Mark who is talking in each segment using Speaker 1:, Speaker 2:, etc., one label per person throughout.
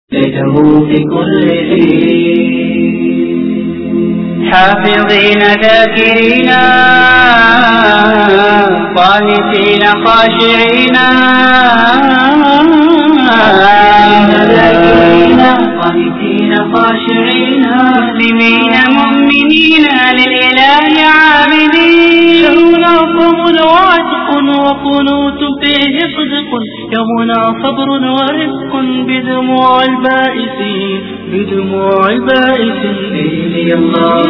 Speaker 1: ليته في كل حين حافظين ذاكرين قانتين خاشعين ذاكرين قانتين خاشعين مسلمين مؤمنين للإله عابدين شهرنا صوم وعتق وقنوت فيه صدق يومنا صبر ورزق بدموع البائسين بدموع البائسين إلي الله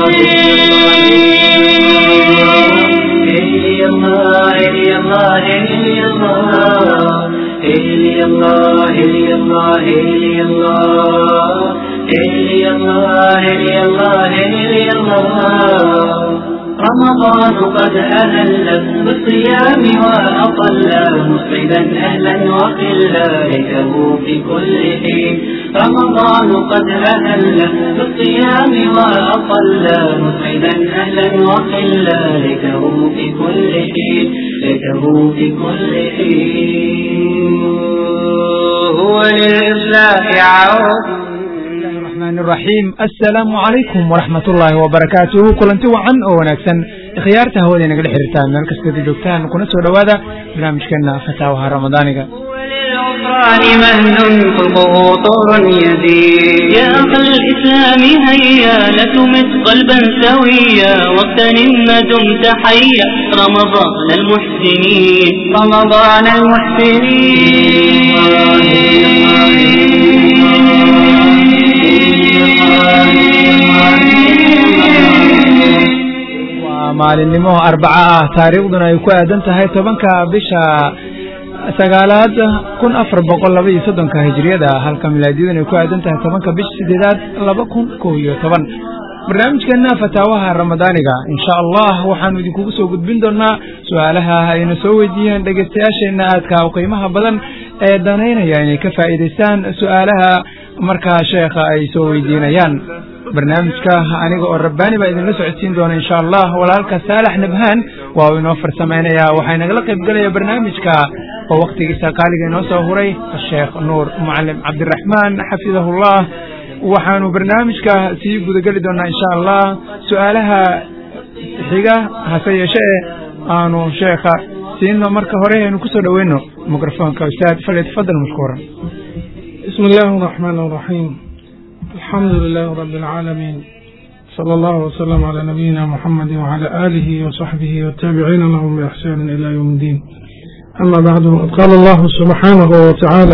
Speaker 1: إلي الله إلي الله إلي الله إلي الله إلي الله إلي الله إلي الله إلي الله إلي الله رمضان قد أهل بالصيام وأطل مسعدا أهلا وقلا ليته في كل حين رمضان قد أهل بالصيام وأطل مسعدا أهلا وقلا ليته في كل حين ليته في كل حين هو للإصلاح عود
Speaker 2: الرحمن الرحيم السلام عليكم ورحمة الله وبركاته كلنتي وعن oo wanaagsan khiyaarta hawada nagala xiriirtaan meel kasta joogtaan kuna soo dhawaada barnaamijkeena fataawaha ramadaaniga
Speaker 1: وللعفران مهن خلقه طور يزيد يا أخ الإسلام هيا لتمت قلبا سويا واغتنم ما دمت حيا رمضان المحسنين رمضان المحسنين
Speaker 2: waa maalinimo arbaca ah taariikhduna ay ku aadan tahay tobanka bisha sagaalaad kun afar boqol laba iyo soddonka hijriyada halka milaadiyaduna ay ku aadan tahay tobanka bisha sideedaad laba kun kow iyo toban barnaamijkeena fataawaha ramadaaniga insha allah waxaanu idinkugu soo gudbin doonaa su-aalaha ayna soo weydiiyeen dhegeystayaasheenna aadka u qiimaha badan ee danaynaya inay ka faa'iidaystaan su-aalaha markaa sheekha ay soo weydiinayaan barnaamijka aniga oo rabbaani baa idinla socodsiin doona insha allah walaalka saalax nabhaan waa uu inoo farsameynaya waxaa inagala qayb gelaya barnaamijka oo wakhtigiisa qaaliga inoo soo huray sheekh nuur mucalim cabdiraxmaan xafidahullah waxaanu barnaamijka sii gudageli doonaa insha allah su-aalaha xiga hase yeeshe e aanu sheekha siino marka hore aynu kusoo dhoweyno mikrofoonka ustaad falyatafadal mashkuuran
Speaker 3: بسم الله الرحمن الرحيم الحمد لله رب العالمين صلى الله وسلم على نبينا محمد وعلى آله وصحبه والتابعين لهم بإحسان إلى يوم الدين أما بعد قال الله سبحانه وتعالى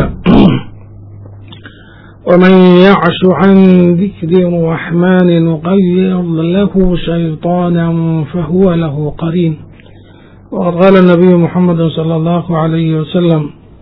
Speaker 3: ومن يعش عن ذكر الرحمن نقيض له شيطانا فهو له قرين وقد قال النبي محمد صلى الله عليه وسلم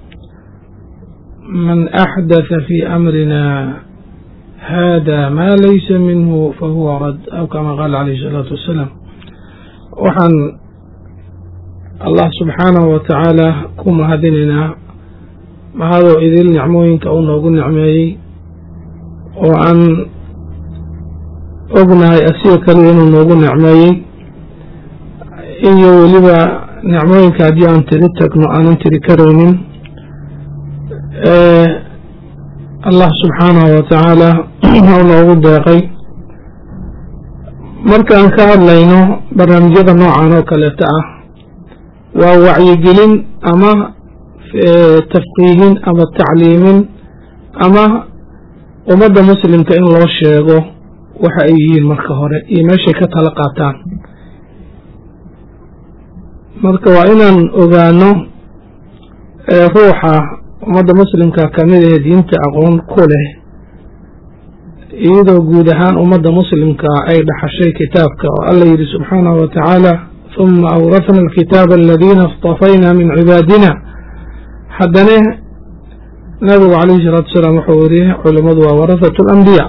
Speaker 3: من أحدث في أمرنا هذا ما ليس منه فهو رد أو كما قال عليه الصلاة والسلام وحن الله سبحانه وتعالى كما هدننا ما هذا إذن نعموين كأونا وقل نعمي وأن ognahay asiga kaliya inuu noogu necmeeyey iyo weliba nicmooyinka haddii aan tiri tagno aanan tiri karaynin allah subxaanahu watacaala u noogu deeqay markaan ka hadlayno barnaamijyada noocan oo kaleeta ah waa wacyigelin ama tafqiihin ama tacliimin ama ummadda muslimka in loo sheego waxa ay yihiin marka hore iyo meeshay ka tala qaataan marka waa inaan ogaano ruuxa ummadda muslimka kamid ee diinta aqoon ku leh iyadoo guud ahaan ummadda muslimka ay dhaxashay kitaabka oo alla yidhi subxaanahu wa tacaala huma awrafna alkitaaba aladiina istafayna min cibaadina haddana nabigu calayhi salaatu wasalaam wuxuu yidhi culimmadu waa warahatu alambiya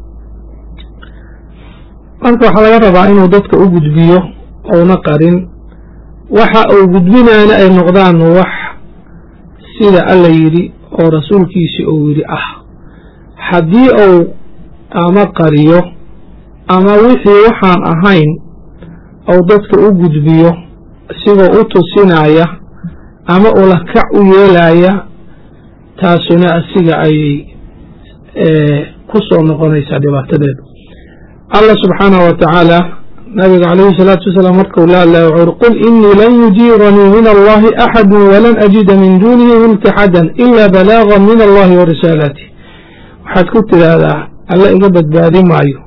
Speaker 3: marka waxaa laga rabaa inuu dadka u gudbiyo ouna qarin waxa uu gudbinaana ay noqdaan wax sida alla yidhi oo rasuulkiisi uu yidhi ah haddii uu ama qariyo ama wixii waxaan ahayn ou dadka u gudbiyo isigoo u tusinaya ama ulakac u yeelaya taasuna asiga ayay ku soo noqonaysa dhibaatadeedu allah subxaanahu wa tacaala nabiga calayhi salaatu wasalaam markuu la hadlaya wuxuu uri qul inii lan yujiiranii min allahi axadu walan ajida min duunihi multaxadan ila balaagan min allahi wa risaalaatih waxaad ku tidhaahdaa alla iga badbaadi maayo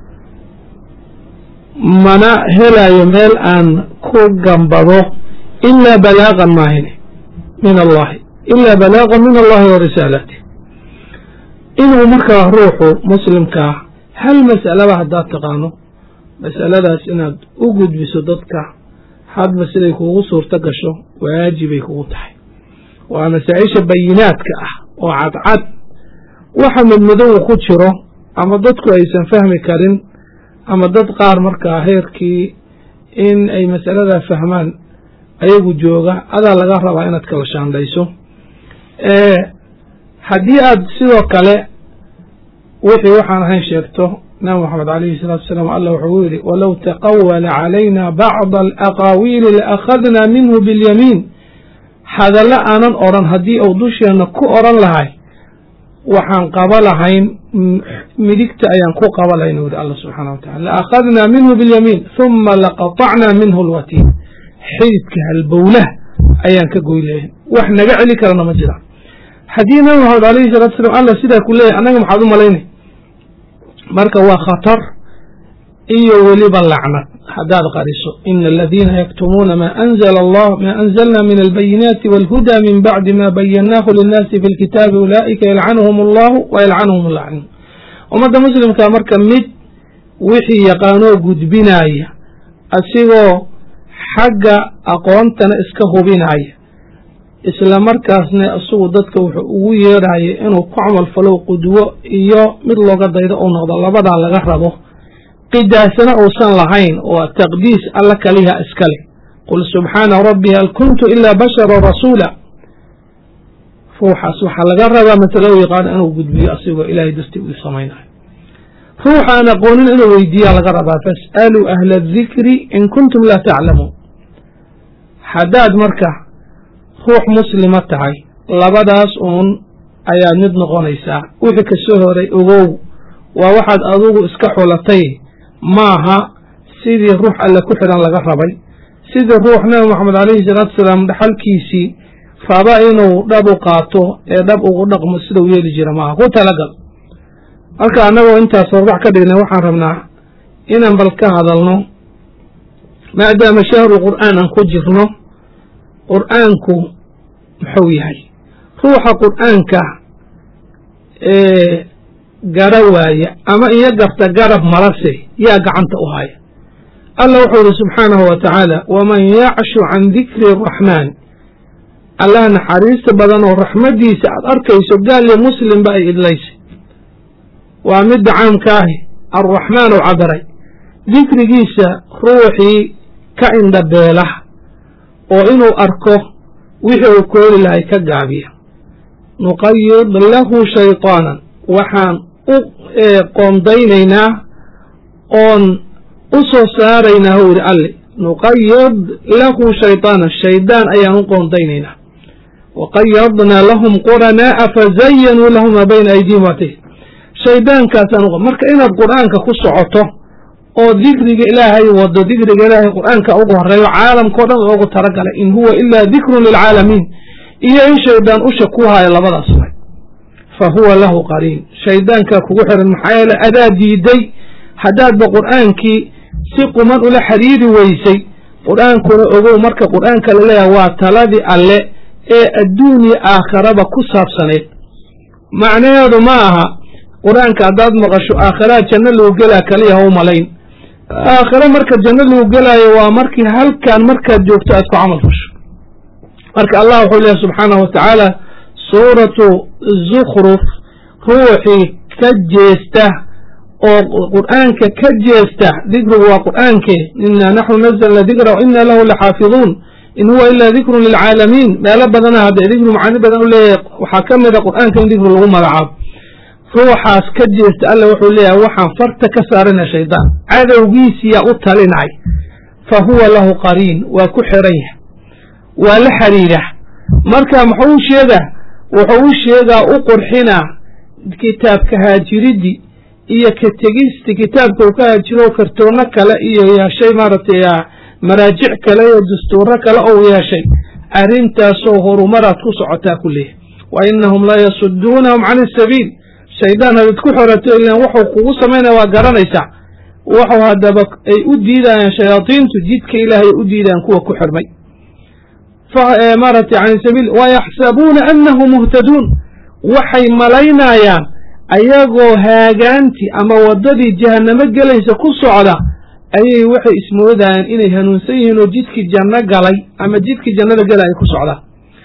Speaker 3: mana helayo meel aan ku gambado ilaa balaagan maahine min allahi ilaa balaagan min allahi wa risaalaatih inuu markaa ruuxu muslimkaa hal mas'alaba haddaad taqaano masaladaas inaad u gudbiso dadka hadba siday kugu suurto gasho waajibay kugu tahay waa masaa-isha bayinaadka ah oo cadcad waxa madmadow ku jiro ama dadku aysan fahmi karin ama dad qaar markaa heerkii in ay masaladaa fahmaan ayagu jooga adaa laga rabaa inaad kala shaandhayso haddii aad sidoo kale wixii waxaan ahayn sheegto nabi moxamed alayhi salaatu wasalaam allah wuxuu yidhi walow taqawala calayna bacda alaqaawiili laakhadna minhu biاlyamiin hadallo aanan odhan haddii uu dusheenna ku odhan lahay waxaan qaba lahayn midigta ayaan ku qaba lahayn wuri allah subxaana wa tacala laakhadna minhu biاlyamiin huma laqatacna minhu lwatiin xididka halbowlah ayaan ka goy lahayn wax naga celi karana ma jiraan haddii nabi moxamed alayhi salatu wasalaam allah sidaa ku leeyahy annaga maxaad u malaynay marka waa khatar iyo weliba lacnad haddaad qariso ina aladiina yaktumuuna ma anzla allah ma anzalna min albayinaati walhuda min bacdi ma bayannaahu linnaasi fi lkitaabi ulaa'ika yalcanuhum allahu wa yalcanuhum lacnuun ummadda muslimka marka mid wixii yaqaanoo gudbinaya asigoo xagga aqoontana iska hubinaya isla markaasna isagu dadka wuxuu ugu yeedhaya inuu ku camal falow qudwo iyo mid looga daydo uu noqdo labadaa laga rabo qidaasana uusan lahayn oo taqdiis alla kaliha iskale qul subxaana rabbi hal kuntu ilaa bashara rasuula ruuxaas waxaa laga rabaa masalo yaqaano inuu gudbiyo asigoo ilaahay dartii uu samaynayo ruuxa aan aqoonin inuu weydiiyaa laga rabaa fas'aluu ahla adikri in kuntum laa taclamuun haddaad marka ruux muslima tahay labadaas uun ayaad mid noqonaysaa wixii ka soo horay ogow waa waxaad adugu iska xulatay maaha sidii ruux alle ku xidhan laga rabay sidii ruux nabi moxamed calayhi salaatu wasalaam dhaxalkiisii raba inuu dhab u qaato ee dhab ugu dhaqmo sidau yeeli jira maaha ku talagal marka annagoo intaas horbax ka dhignay waxaan rabnaa inaan bal ka hadalno maadaama shahru qur'aan aan ku jirno qur'aanku muxuu yahay ruuxa qur'aanka ee gara waaya ama iyo garta garab malase yaa gacanta u haya allah wuxuu yihi subxaanahu wa tacaala waman yacshu can dikri araxmaan allah naxariista badan oo raxmaddiisa aad arkayso gaal iyo muslimba ay idlaysay waa midda caamka ahi arraxmaan u cabiray dikrigiisa ruuxii ka indhabeela oo inuu arko wixii uu kooli lahay ka gaabiya nuqayid lahu shayطaanan waxaan u qoondaynaynaa oon u soo saaraynaa huu yidhi alle nuqayid lahu shayطaanan shaydaan ayaan u qoondaynaynaa waqayadnaa lahum quranaa'a fazayanuu lahu maa bayna aydihim waatih shaydaankaasaan marka inaad qur'aanka ku socoto oo dikriga ilaahay wado dikriga ilaahay qur'aanka ugu horeeyo caalamkao dhan loogu talagalay in huwa ilaa dikrun lilcaalamiin iyo in shaydaan usha ku haayo labadaas way fa huwa lahu qariin shaydaankaa kugu xiran maxaa yeele adaa diiday haddaadba qur'aankii si quman ula xiriiri weysay qur'aankuna ogow marka qur'aanka la leeyahay waa taladii alle ee adduuniya aakharaba ku saabsaneed macnaheedu ma aha qur-aanka haddaad maqasho aakhiraha janno lagu gelaa kaliya ha u malayn aakhiro marka janno lagu gelaayo waa markii halkan markaad joogto aad ku camal fasho marka allah wuxuu leeyahy subxaanahu wa tacaala suuratu zukhruf ruuxii ka jeesta oo qur'aanka ka jeesta dikrigu waa qur'aankee inaa naxnu nazalna dikra wa ina lahu laxaafiduun in huwa ila dikrun lilcaalamiin meelo badana haddee dikri macaani badan u leeyahay waxaa ka mida qur'aanka in dikri lagu magacaabo ruuxaas ka jeesta alla wuxuu leeyahay waxaan farta ka saarana shaydaan cadowgiisiyaa u talinay fa huwa lahu qariin waa ku xiran yahay waa la xiriira marka muxuu u sheegaa wuxuu u sheegaa u qurxinaa kitaabka haajiridii iyo ka tegisti kitaabka uu ka haajiro kartoono kale iyo yeeshay maaragtay maraajic kale iyo dastuuro kale ou yeeshay arrintaasoo horumaraad ku socotaa ku leeyahy wa inahum la yasuduunahum can isabiil shaydaan hadad ku xorato ilan wuxuu kugu samaynaya waa garanaysaa wuxuu haddaba ay u diidayaan shayaadiintu jidka ilaahay u diidayaan kuwa ku xirmay maaragtay can sabiil wayaxsabuuna anahum muhtaduun waxay malaynayaan ayagoo haagaantii ama waddadii jahannamo gelaysa ku socda ayay waxay ismoodayaan inay hanuunsan yihiin oo jidkii janno galay ama jidkii jannada galay ay ku socdaan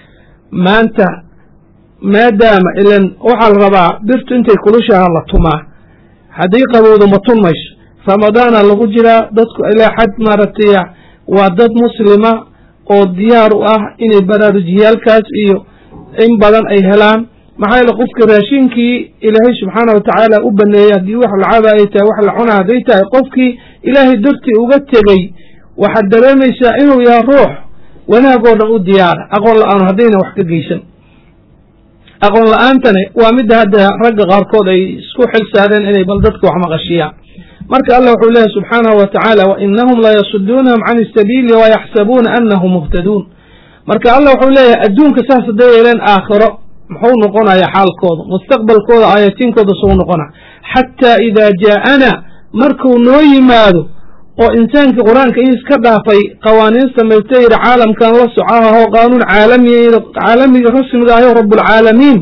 Speaker 3: maanta maadaama ilan waxaa la rabaa birtu intay kulushaha la tumaa haddii qabowdo ma tun mayso ramadaana lagu jiraa dadku ilaa xad maaragtay waa dad muslima oo diyaar u ah inay baraarujiyaalkaas iyo in badan ay helaan maxaa yeele qofka raashinkii ilaahay subxaana watacaala u baneeyey haddii wax la caba ay tahay wax la cuna hadday tahay qofkii ilaahay dartii uga tegey waxaad dareemaysaa inuu yahay ruux wanaagoo dhan u diyaara aqoon la-aan haddayna wax ka geysan aqoon la-aantani waa midda hadda ragga qaarkood ay isku xil saareen inay bal dadka wax maqashiyaan marka allah wuxuu leeyahy subxaanahu wa tacaala wa inahum la yasuduunahum can isabiili wayaxsabuuna anahum muhtaduun marka allah wuxuu leeyahay adduunka saas hadday yeeleen aakhiro muxuu noqonaya xaalkooda mustaqbalkooda aayatiinkooda suu noqona xataa idaa jaa'ana markuu noo yimaado oo insaankii qur-aanka ii iska dhaafay qawaaniin samaysta yidhi caalamkan la socahaho qaanuun caalamiya caalamiga rasmiga aho rabbulcaalamiin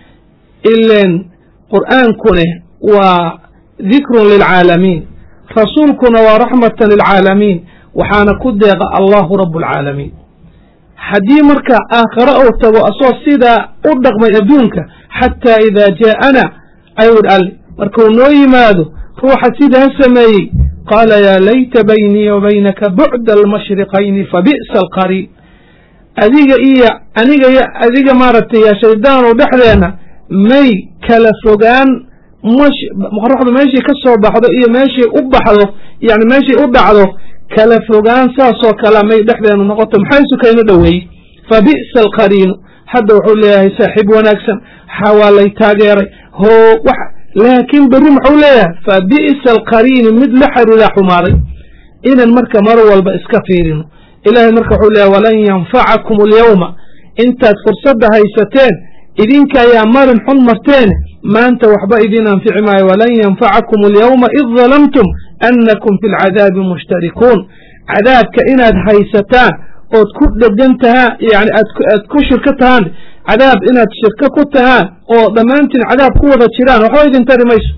Speaker 3: ilen qur'aankune waa dikrun lilcaalamiin rasuulkuna waa raxmatan lilcaalamiin waxaana ku deeqa allahu rabbulcaalamiin haddii marka aakhare uu tago asoo sidaa u dhaqmay adduunka xataa idaa jaa'ana ayuu dhi alle markuu noo yimaado ruuxa sidaa sameeyey qaala yaa layta baynii wa baynaka bucda almashriqayni fabi'sa alqariin adiga iyo aniga iyo adiga maaragtay ya shaydaanu dhexdeenna may kala fogaan mash qoraxdu meeshii ka soo baxdo iyo meeshii u baxdo yani meeshii u dhacdo kala fogaan saasoo kala may dhexdeenu noqoto maxay sukayno dhoweeyey fabi'sa alqariinu hadda wuxuu leeyahay saaxiib wanaagsan xawaalay taageeray hoo wax laakiin berri muxuu leeyahay fabi'sa alqariinu mid la xiriiraa xumaaday inan marka mar walba iska fiirino ilaahay marka wuxuu leeyahay walan yanfacakum alyawma intaad fursadda haysateen idinka ayaa marin xun marteen maanta waxba idin anfici maayo walan yanfacakum alyawma id dalamtum annakum fi lcadaabi mushtarikuun cadaabka inaad haysataan ood ku dhegan tahaan yani aad ku shirko tahaan cadaab inaad shirko ku tahaan oo dhammaantiin cadaab ku wada jiraan waxba idin tari mayso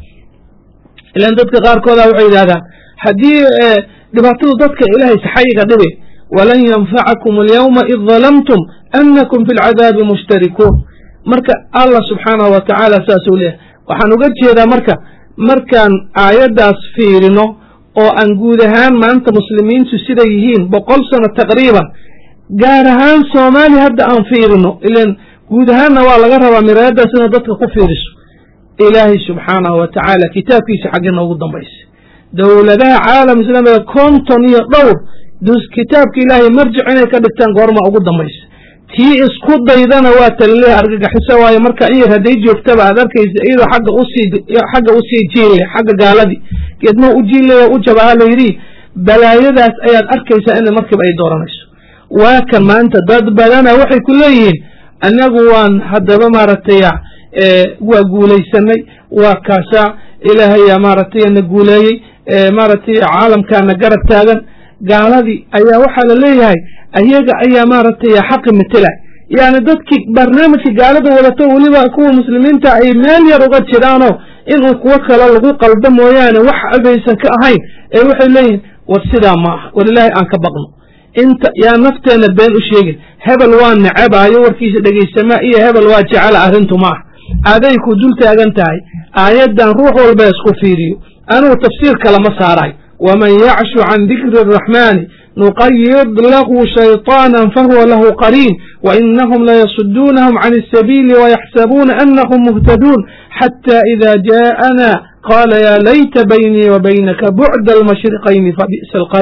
Speaker 3: ilan dadka qaarkooda waxay yidhahdaan haddii dhibaatadu dadka ilaahay saxayiga dhibe walan yanfacakum alyawma id dalamtum annakum fi lcadaabi mushtarikuun marka allah subxaanahu wa tacaala saasuu leeyahay waxaan uga jeedaa marka markaan aayaddaas fiirino oo aan guud ahaan maanta muslimiintu siday yihiin boqol sano taqriiban gaar ahaan soomaali hadda aan fiirino ilan guud ahaanna waa laga rabaa miraayaddaas inaad dadka ku fiiriso ilaahay subxaanahu wa tacaala kitaabkiisa xagga noogu dambaysa dowladaha caalam islaamiga konton iyo dhowr kitaabka ilaahay marjic inay ka dhigtaan goorma ugu dambaysa tii isku daydana waa talileh argagaxiso waayo marka in yar hadday joogtaba aad arkaysa iyadoo xagga usii xagga usii jiille xagga gaaladii geedma u jiille u jabaha la yidhi balaayadaas ayaad arkaysaa in markiiba ay dooranayso waa kan maanta dad badana waxay ku leeyihiin annagu waan haddaba maaragtay waa guulaysanay waa kaasaa ilaahaya maaragtay na guuleeyey maaragtay caalamkaana garab taagan gaaladii ayaa waxaa la leeyahay ayaga ayaa maaragtay xaqi matela yani dadkii barnaamijka gaalada wadato weliba kuwa muslimiinta ay meel yar uga jiraanoo inuu kuwo kale lagu qaldo mooyaane wax abaysan ka ahayn ee waxay leeyihiin war sidaa ma aha war ilaahay aan ka baqno inta yaa nafteenna been u sheegin hebel waa necebaayo warkiisa dhegaysamaa iyo hebel waa jecela arrintu ma ah aday ku dul taagan tahay aayaddan ruux walba isku fiiriyo anugu tafsiir kalama saarayo waman yacshu can dikri araxmaani nuqayid lahu shayطaana fahuwa lahu qariin wainahum layasuduunahum can الsabiili wayaxsabuuna anahum muhtaduun xata ida jaءana qala ya layta baynii wa baynaka bucda almashriqayni fabi'sa alqariin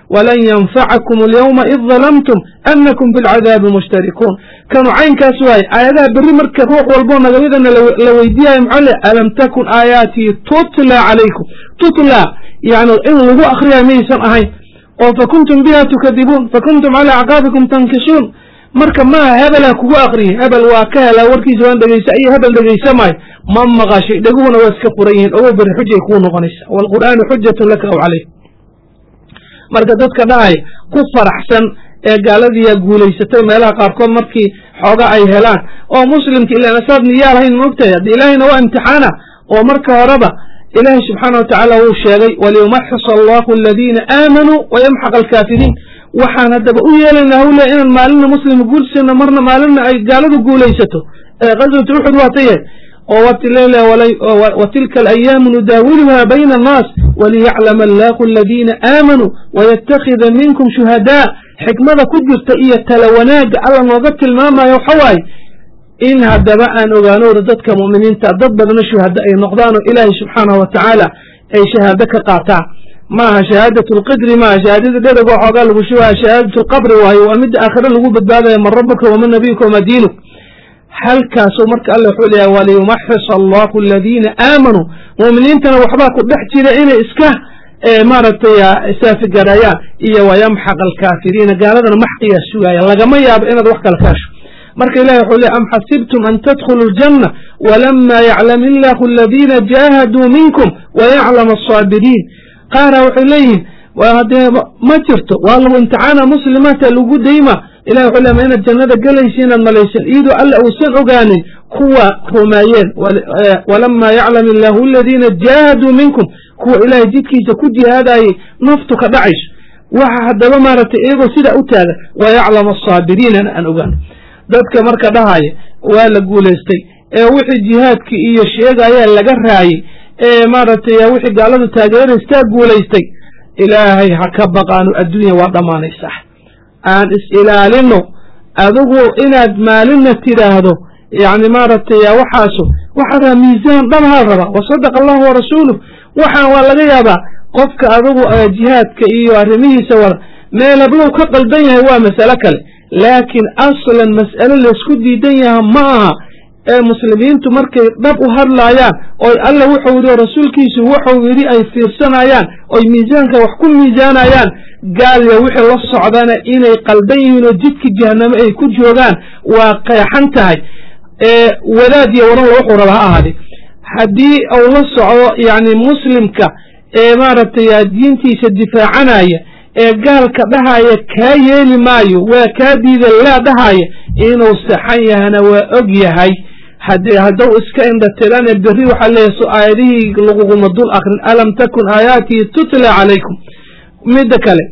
Speaker 3: walan yanfacakum alyawma id dalamtum anakum fi lcadaabi mushtarikuun kanu caynkaas waaye aayadaha berri marka ruux walboo nagamidana la weydiiyayo maxaa le alam takun aayaatii tutla calaykum tutla yani in lagu akriyayo maysan ahayn oo fakuntum biha tukadibuun fakuntum calaa acqaabikum tankisuun marka maaha hebelha kugu akriyay hebel waa ka helaa warkiisa waan dhegeysa iyo hebel dhegeysa maayo ma maqashay dheguhuna waa iska furan yihiin ogo beri xujay kuu noqonaysa waalqur'aanu xujatun laka aw calayk marka dadka dhahaya ku faraxsan ee gaaladiiyaa guulaysatay meelaha qaarkood markii xooga ay helaan oo muslimka ilaan asaad niyaa lahayn moogtahay haddi ilaahayna waa imtixaana oo marka horeba ilaahay subxaana wa tacaala wuu sheegay waliyumaxis allahu aladiina aamanuu wayamxaq alkaafiriin waxaan haddaba u yeelayna hawle inaan maalina muslima guulsano marna maalina ay gaaladu guulaysato qaswatu uxud waa taye oo wa tilka alayaamu nudaawiluha bayna annaas waliyaclama allahu aladiina aamanuu wayatakida minkum shuhadaa xikmada ku jirta iyo tala wanaagga alla nooga tilmaamayo waxa waaye in haddaba aan ogaanooda dadka mu'miniinta dad badna shuhada ay noqdaan oo ilaahay subxaanahu wa tacaala ay shahaado ka qaataan maaha shahaadat lqidri maaha shahaadada dhedego xoogaa lagu shubaya shahaadat lqabri waayo waa midda aakhire lagu badbaadaya man rabuka waman nabiyuka wama diinuk halkaasuu marka alla wuxuu leeyahay waliyumaxis allahu aladiina aamanuu mu'miniintana waxbaa ku dhex jira inay iska maaragtay saafigarayaan iyo wayamxaq alkaafiriina gaaladana maxqiyaa sugaaya lagama yaabo inaad wax kale kaasho marka ilahi wuxuu leey am xasibtum an tadkhuluu aljanna walama yaclam illahu aladiina jaahaduu minkum wayaclam asaabiriin qaara waxay leeyihiin hadee ma jirto waa lagu imtixaana muslimaata lagu dayma ilahi wuxuu leey ma inaad jannada gelaysa inaad malaysan iyadoo alla uusan ogaanin kuwa rumeeyeen walama yaclam illahu aladiina jaahaduu minkum kuwa ilaahay jidkiisa ku jihaadayay naftu ka dhacayso waxa haddaba maaragtay iyagoo sidaa u taagan wayaclam asaabiriinana aan ogaano dadka marka dhahaya waa la guulaystay ee wixii jihaadkii iyo sheegayaa laga raayey ee maaragtay wixii gaaladu taageeraystaa guulaystay ilaahay ha ka baqaano adduunya waa dhammaanaysaa aan is-ilaalino adigu inaad maalinna tidhaahdo yacni maaragtay waxaasu waxaa rabaa miisaan dhabhaa rabaa wasadaqa allahu warasuuluh waxaan waa laga yaabaa qofka adigu jihaadka iyo arrimihiisa wada meelablow ka qaldan yahay waa masalo kale laakiin aslan mas'alo laysku diidan yaha ma aha ee muslimiintu markay dhab u hadlaayaan oy alla wuxuu yidhi oo rasuulkiisu wuxuu yidhi ay fiirsanayaan oy miisaanka wax ku miisaanayaan gaalya wixii la socdana inay qaldan yihiin oo jidka jahanamo ay ku joogaan waa qeexan tahay wadaad iyo waran wuxuu raba ha ahaade haddii uu la socdo yacni muslimka ee maaragtay diintiisa difaacanaya ee gaalka dhahaya kaa yeeli maayo waa kaa diida laa dhahaya inuu saxan yahana waa og yahay haddii hadduu iska indhatirane berri waxaa leeyahay so aayadihii laguguma dul akrin alam takun aayaatii tutla calaykum midda kale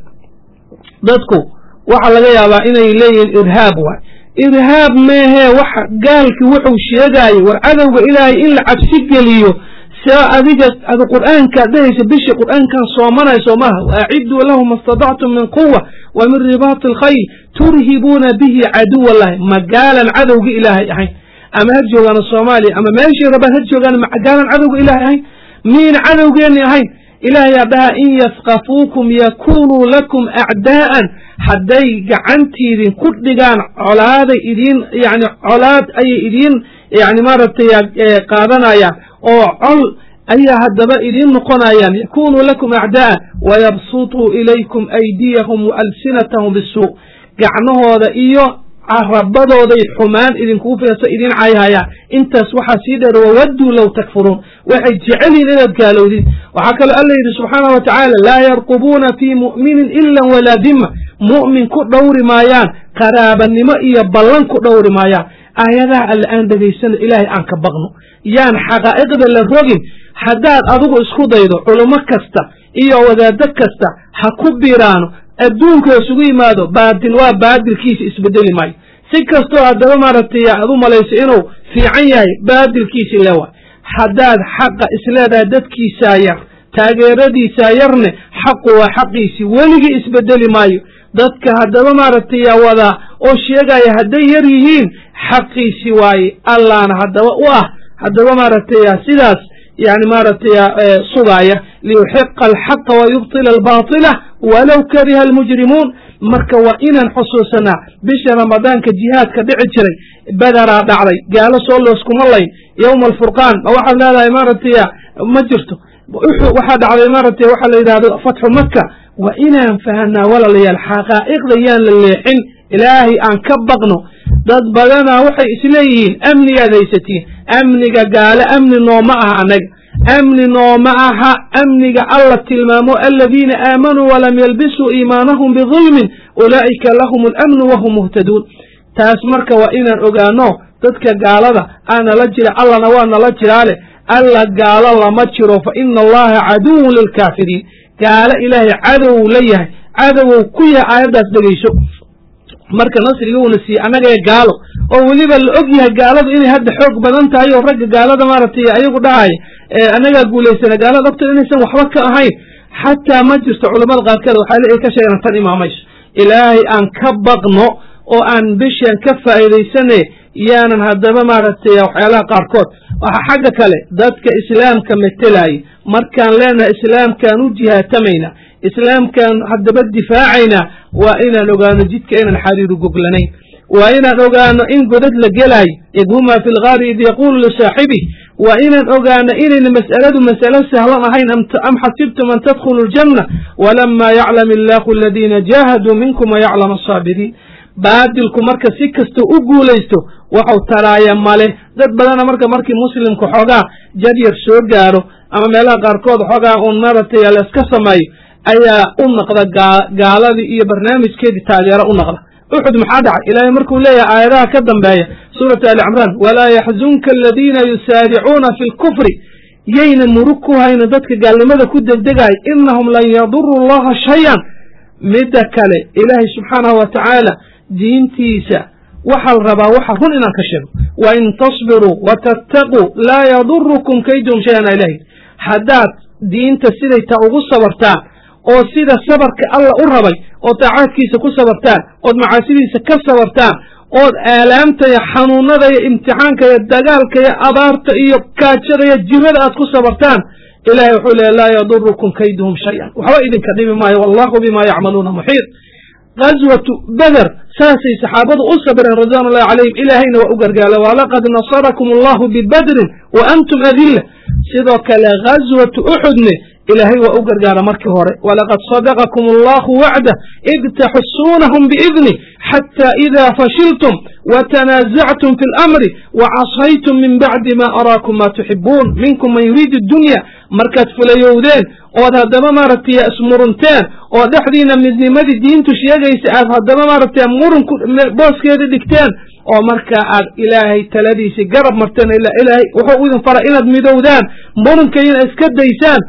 Speaker 3: dadku waxaa laga yaabaa inay leeyihiin irhaab waay irhaab meehee waxa gaalki wuxuu sheegaayo war cadowga ilaahay in la cabsi geliyo saa adiga ada qur'aankaad dhehaysa bishii qur'aankan soomanayso maaha waaciduu lahu ma stadactum min quwa wa min ribaati alkhayl turhibuuna bihi caduw allahi magaalan cadowga ilaahay ahayn ama ha joogaano soomaaliya ama meeshii rabaan ha joogaan magaalan cadowga ilaahay ahayn miina cadowgeenni ahayn ilaahayaa dhahaa in yaskafuukum yakunuu lakum acdaa'an hadday gacantiidin ku dhigaan colaaday idiin yani colaad ayay idiin yani maaragtay qaadanayaan oo col ayaa haddaba idiin noqonayaan yakunuu lakum acdaa'an wayabsutuu ilaykum aydiyahum waalsinatahum bisuu gacnahooda iyo carabadooday xumaan idinkugu fiirsa idin cayhayaan intaas waxaa sii dheer wawadduu low takfuruun waxay jecelyihin inaad gaalowdin waxaa kaloo alla yidhi subxaanah wa tacaala laa yarqubuuna fii mu'minin ila walaa dima mu'min ku dhowri maayaan qaraabanimo iyo ballan ku dhowri maayaan aayadaha alle aan dhegaysano ilaahay aan ka baqno yaan xaqaa'iqda la rogin haddaad adigu isku daydo culummo kasta iyo wadaado kasta ha ku biraano adduunka isugu yimaado baadil waa baadilkiisa isbedeli maayo si kastoo haddaba maaragtay aad u malayso inuu fiican yahay baadilkiisi lewa haddaad xaqa isleedahay dadkiisaa yar taageeradiisaa yarne xaqu waa xaqiisii weligii isbedeli maayo dadka haddaba maaragtay wadaa oo sheegaya hadday yar yihiin xaqiisi waaye allaana haddaba u ah haddaba maaragtay sidaas yani maaragtay sugaaya liyuxiqa alxaqa wayubtila albaatila walow kariha almujrimuun marka waa inaan xusuusanaa bisha ramadaanka jihaadka dhici jiray bederaa dhacday gaalo soo looskuma layn yowma alfurqaan ma waxaad leedahay maaragtay ma jirto waxaa dhacday maaragtay waxaa la yidhahdo fatxu maka waa inaan fahanaa walaalayaal xaqaa'iqda yaan la leexin ilaahay aan ka baqno dad badanaa waxay isleeyihiin amnigaad haysatiin amniga gaale amni nooma aha annaga amni nooma aha amniga alla tilmaamo aladiina aamanuu walam yalbisuu iimaanahum bidulmin ulaa'ika lahum alamnu wahum muhtaduun taas marka waa inaan ogaano dadka gaalada aa nala jira allana waa nala jiraale alla gaalo lama jiro fa ina allaha caduwun lilkaafiriin gaalo ilaahay cadow la yahay cadowow ku yahay aayaddaas dhegayso marka nasriga uuna siiyey annagae gaalo oo weliba la og yahay gaaladu inay hadda xoog badan tahay oo ragga gaalada maaragtay ayagu dhahaya annagaa guulaysana gaalada ogta inaysan waxba ka ahayn xataa ma jirto culamada qaarkeed waxaa ay ka sheegaan tan imaamayso ilaahay aan ka baqno oo aan bishaan ka faa'iidaysane yaanan haddaba maaragtay waxyaalaha qaarkood waxa xagga kale dadka islaamka metelaya markaan leenahay islaamkaan u jihaatamayna islaamkaan haddaba difaacaynaa waa inaan ogaano jidka inaan xariiru goglanayn waa inaan ogaano in godad la gelaayo id huma fi lgaari id yaquulu lisaaxibih waa inaan ogaano inayna mas'aladu mas'alo sahlan ahayn am xasibtum an tadkhulu ljanna walama yaclam illaahu aladiina jaahaduu minkum wayaclam asaabiriin baadilku marka si kastoo u guulaysto waxau taraaya male dad badana marka markii muslimku xoogaa jaryar soo gaaro ama meelaha qaarkood xoogaa uun maaragtay layska sameeyo ayaa u naqda gaaladii iyo barnaamijkeedii taageero u naqda uxud maxaa dhacay ilaahay markuu leeyahay aayadaha ka dambeeya suuratu ali cimraan walaa yaxzunka aladiina yusaaricuuna fi lkufri yayna murug ku hayno dadka gaalnimada ku degdegaay inahum lan yaduru llaha shayan midda kale ilaahay subxaanahu wa tacaala diintiisa waxaa la rabaa waxa run inaan ka sheego wa in tasbiruu wa tattaquu laa yadurukum kaydum shayan a ilahi haddaad diinta siday taa ugu sabartaan oo sida sabarka alla u rabay oo daacaadkiisa ku sabartaan ood macaasidiisa ka sabartaan ood aalaamta iyo xanuunada iyo imtixaanka iyo dagaalka iyo abaarta iyo gaajada iyo jirada aad ku sabartaan ilahay wuxuu leeya laa yadurukum kayduhum shayan waxba idinka dhibi maayo wallahu bima yacmaluuna muxiit gaswatu beder saasay saxaabadu u sabireen ridwan ullahi calayhim ilaahayna waa u gargaala walaqad nasarakum allahu bibadrin wa antum adilla sidoo kale gaswatu uxudne ilaahay waa u gargaara markii hore walaqad sadaqakum allahu wacdah id taxusuunahum biidnih xata ida fashiltum watanaasactum fi lamri wacasaytum min bacdi ma araakum ma tuxibuun minkum man yuriidu dunya markaad fulayowdeen ood haddaba maaragtay ismurunteen oo dhexdiina midnimadii diintu sheegaysa aad haddaba maaragtay murun booskeeda dhigteen oo markaa aad ilaahay taladiisii garab marteen ila ilaahay wuxuu idin fara inaad midowdaan murunkayna iska daysaan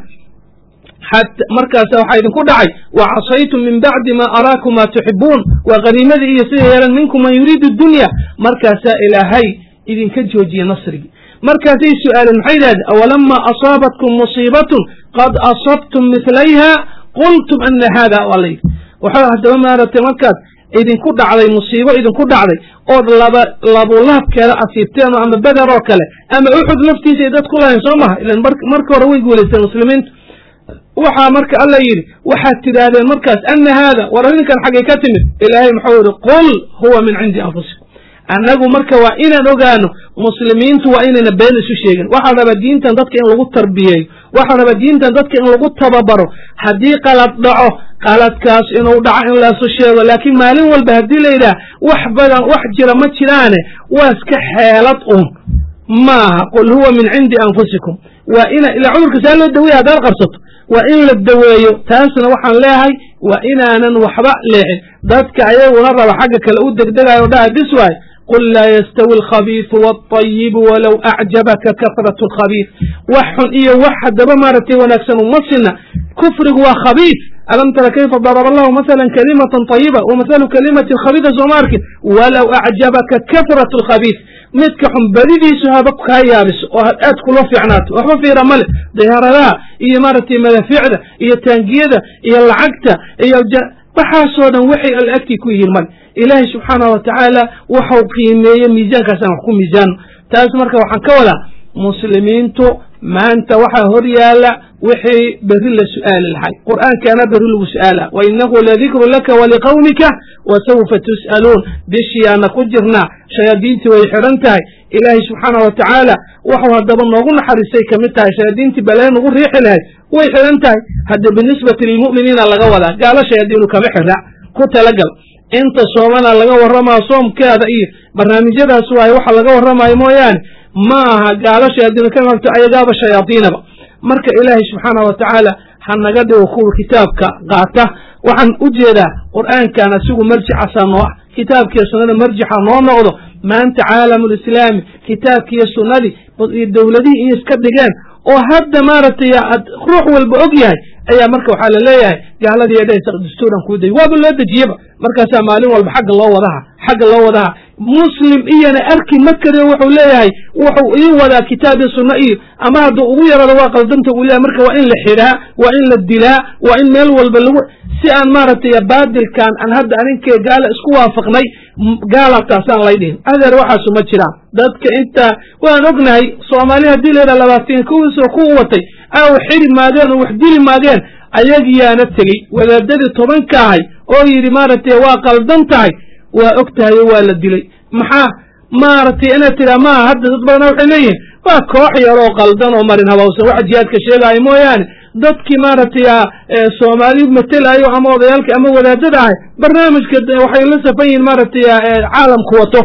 Speaker 3: markaasa waxaa idinku dhacay wacasaytum min bacdi ma araakum ma tuxibuun waa qaniimadii iyo sida yeelan minkum man yuriidu dunya markaasaa ilaahay idinka joojiye nasrigii markaasay su-aaleen maxay yidhahdeen awalama asaabatkum musiibatun qad asabtum milayha qultum ana hada waa la yidhi waxaa haddaba maaragtay markaad idinku dhacday musiibo idinku dhacday ood laba labulaabkeeda asiibteen ama beder oo kale ama uxud laftiisa ay dad ku lahayn soo maha ilan marka hore way guulaysteen muslimiintu waxaa marka alla yidhi waxaad tidhaahdeen markaas ana haada war arrinkan xaggay ka timid ilaahay muxuu yidhi qul huwa min cindi anfusikum annagu marka waa inaan ogaano muslimiintu waa inayna been isu sheegin waxaa rabaa diintan dadka in lagu tarbiyeeyo waxaa rabaa diintan dadka in lagu tababaro haddii qalad dhaco qaladkaas inuu dhaco in laasu sheego laakiin maalin walba haddii la yidhaah wax badan wax jira ma jiraane waa iska xeelad un maaha qul huwa min cindi anfusikum waa ina ilaa cudurka saa loo daweya haddaad qabsato waa in la daweeyo taasna waxaan leeyahay waa inaanan waxba leexin dadka ayaguna raba xagga kale u degdegayo dhaha bis waay qul laa yastawi alkhabiisu waalayibu walow acjabaka kasratu alkhabiis wax xun iyo wax haddaba maaragtay wanaagsan uma sina kufrigu waa khabiis alam tara kayfa daraba allahu masalan kalimatan طayiba wamahalu kalimatin khabiisa sooma arkin walow acjabaka kasratu alkhabiis midka xun badidiisu haba kaa yaabiso oo aad kula fiicnaato waxba fiira male diyaaradaha iyo maaragtay madafiicda iyo taangiyada iyo lacagta iyo waxaasoo dhan waxay alla agtii ku yihiin male ilaahay subxaanah wa tacaala waxau qiimeeye miisaankaasaan wax ku miisaano taas marka waxaan ka wadaa muslimiintu maanta waxaa hor yaala wixii berri la su'aali lahay qur'aankaana berri lagu su'aala wa inahu ladikru laka waliqawmika wa sawfa tus'aluun bishiyaana ku jirnaa shayaadiintii way xidhan tahay ilaahay subxaana wa tacaala waxuu haddaba noogu naxariistay ka mid tahay shayaadiintii balee nagu riixi lahayd way xidhan tahay hadda binisbati lilmu'miniina laga wadaa gaalo shayaadiinu kama xidha ku talagal inta soomana laga warramayo soomkeeda iyo barnaamijyadaas waaye waxa laga warramayo mooyaane ma aha gaalo shayaadiinu ka qabto ayagaaba shayaadiinaba marka ilaahay subxaana wa tacaala ha naga dhigo kuwa kitaabka qaata waxaan u jeedaa qur'aankan asigu marjicasaa noo ah kitaabkiiyo sunnada marjixa noo noqdo maanta caalamulislaami kitaabkiiyo sunnadii iyo dowladihii iyo iska dhigeen oo hadda maaragtay ad ruux walba og yahay ayaa marka waxaa la leeyahay gaaladii edhaysa dastuuran kuu day waaba loo dejiyeba markaasaa maalin walba xagga loo wadaha xagga loo wadaha muslim iyana arki ma kariyo wuxuu leeyahay wuxuu ii wadaa kitaab iyo sunno iyo ama hadduu ugu yarado waa qaldanta uu leeyahay marka waa in la xidhaa waa in la dilaa waa in meel walba lagu si aan maaragtay baadilkan aan hadda aninkee gaala isku waafaqnay gaalataasaan lay dhihin adeer waxaasu ma jiraan dadka intaa waan ognahay soomaali haddii layidhaha labaatan kuwiisoo ku watay aw xiri maageen oo wax dili maageen ayagiyaana tegey wadaadadii tobanka ahay oo yidhi maaragtay waa qaldan tahay waa og tahay oo waa la dilay maxaa maaragtay inaad tidhaa maaha hadda dad badana waxay leeyihiin waa koox yar oo qaldan oo marin habawsan waxa jihaadka sheegaayo mooyaane dadkii maaragtay soomaali matelayo ama odayaalka ama wadaadada ahay barnaamijka waxay la safan yihiin maaragtay caalamku wato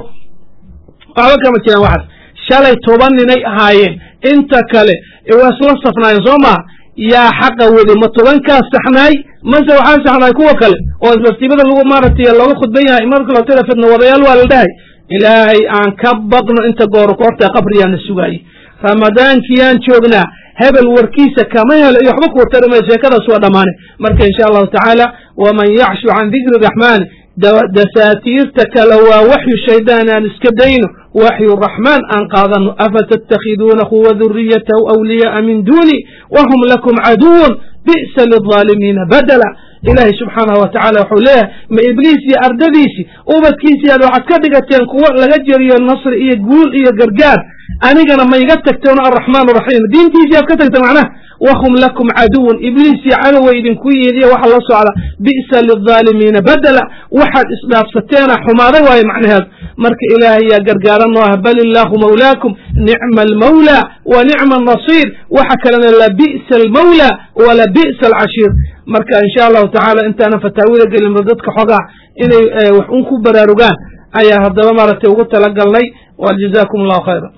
Speaker 3: waxba kama jiraan waxaas shalay toban ninay ahaayeen inta kale waa isla safnaayeen soo maha yaa xaqa weli ma tobankaas saxnaay mase waxaa saxnaay kuwa kale oo isbastibada lagu maaragtay looga khudban yahay marka loo tira fidna wadayaal waa la dhahay ilaahay aan ka baqno inta goor koorta qabriyaana sugaayey ramadaankiyaan joognaa hebel warkiisa kama helo iyo waxba kuwa tarimaya sheekadaas waa dhammaane marka insha allahu tacaala waman yacshu can dikri raxmaani dasaatiirta kale waa waxyu shaydaan aan iska dayno waxyu raxmaan aan qaadano afatattakhiduunahu wa duriyatahu awliyaaa min duuni wahum lakum caduwun bi'sa lilظaalimiina badala ilaahay subxaanahu wa tacala wuxuu leeyahay ma ibliis iyo ardadiisii ubadkiisii aad waxaad ka dhigateen kuwo laga jeriyo nasri iyo guul iyo gargaar anigana ma iga tagteen alraxmaan raxiim diintiisii aad ka tagteen macnaha wahum lakum caduwun ibliisii cadowa idinku yihiin iyo waxa la socda bi'sa lilظaalimiina badela waxaad isdhaafsateena xumaaday waayo macnaheedu marka ilaahay yaa gargaaran noo ah bal illaahu mawlaakum nicma almawlaa wa nicma annasiir waxa kalena la bi'sa almawlaa wala bi'sa alcashiir marka insha allahu tacaala intaana fataawida gelinba dadka xogaa inay wax un ku baraarugaan ayaa haddaba maaragtay ugu talagalnay wa jazaakum allahu khayra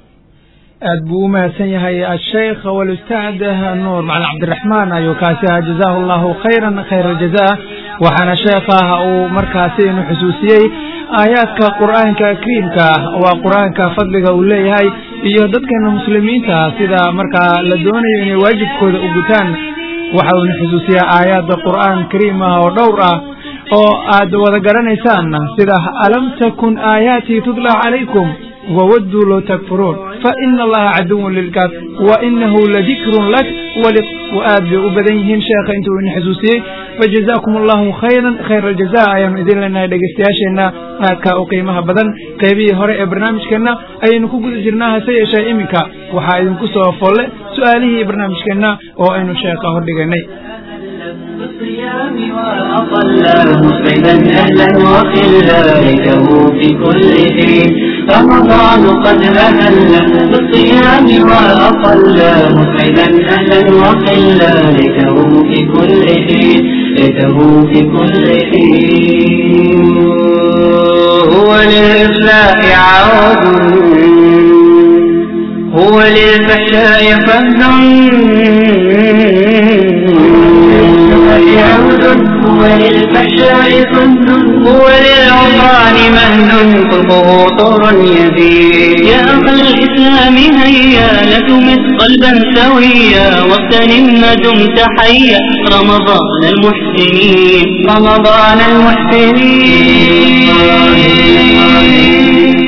Speaker 2: aad buu u mahadsan yahay asheikh walustaad nuur macalin cabdiraxmaan ayuu kaasi ahaa jazaahu allahu khayran khayra aljaza waxaana sheekah uu markaasi inu xusuusiyey aayaadka qur'aanka kariimka waa qur'aanka fadliga uu leeyahay iyo dadkeena muslimiinta sida markaa la doonayo inay waajibkooda u gutaan waxa uuna xusuusiyaa aayaadda qur'aan kariim ah oo dhowr ah oo aad wada garanaysaan sida alam takun aayaatii tudla calaykum wawadduu low takfuruun faina allaha caduwun lilkaaf wa inahu ladikrun lak aad bay u badan yihiin sheekha intuu ina xusuusiyey fajazaakum allahu khayran khayra aljaza ayaanu idin leenahay dhegeystayaasheenna aadkaa u qiimaha badan qeybihii hore ee barnaamijkeenna ayaynu ku guda jirnaa hase yeeshee iminka waxaa idinku soo folle su'aalihii barnaamijkeenna oo aynu sheekha hordhiganay
Speaker 1: بالصيام وأطلا مسعدا أهلا وخلا ليته في كل حين رمضان قد أهل بالصيام وأطلا مسعدا أهلا وخلا ليته في كل حين ليته في كل حين هو للإصلاح عود هو للفحشاء فهد عود هو للفحشاء فهد هو للعصان مهد قلبه طور يزيد يا أخا الإسلام هيا لتمس قلبا سويا واغتنم ما دمت حيا رمضان المحسنين رمضان المحسنين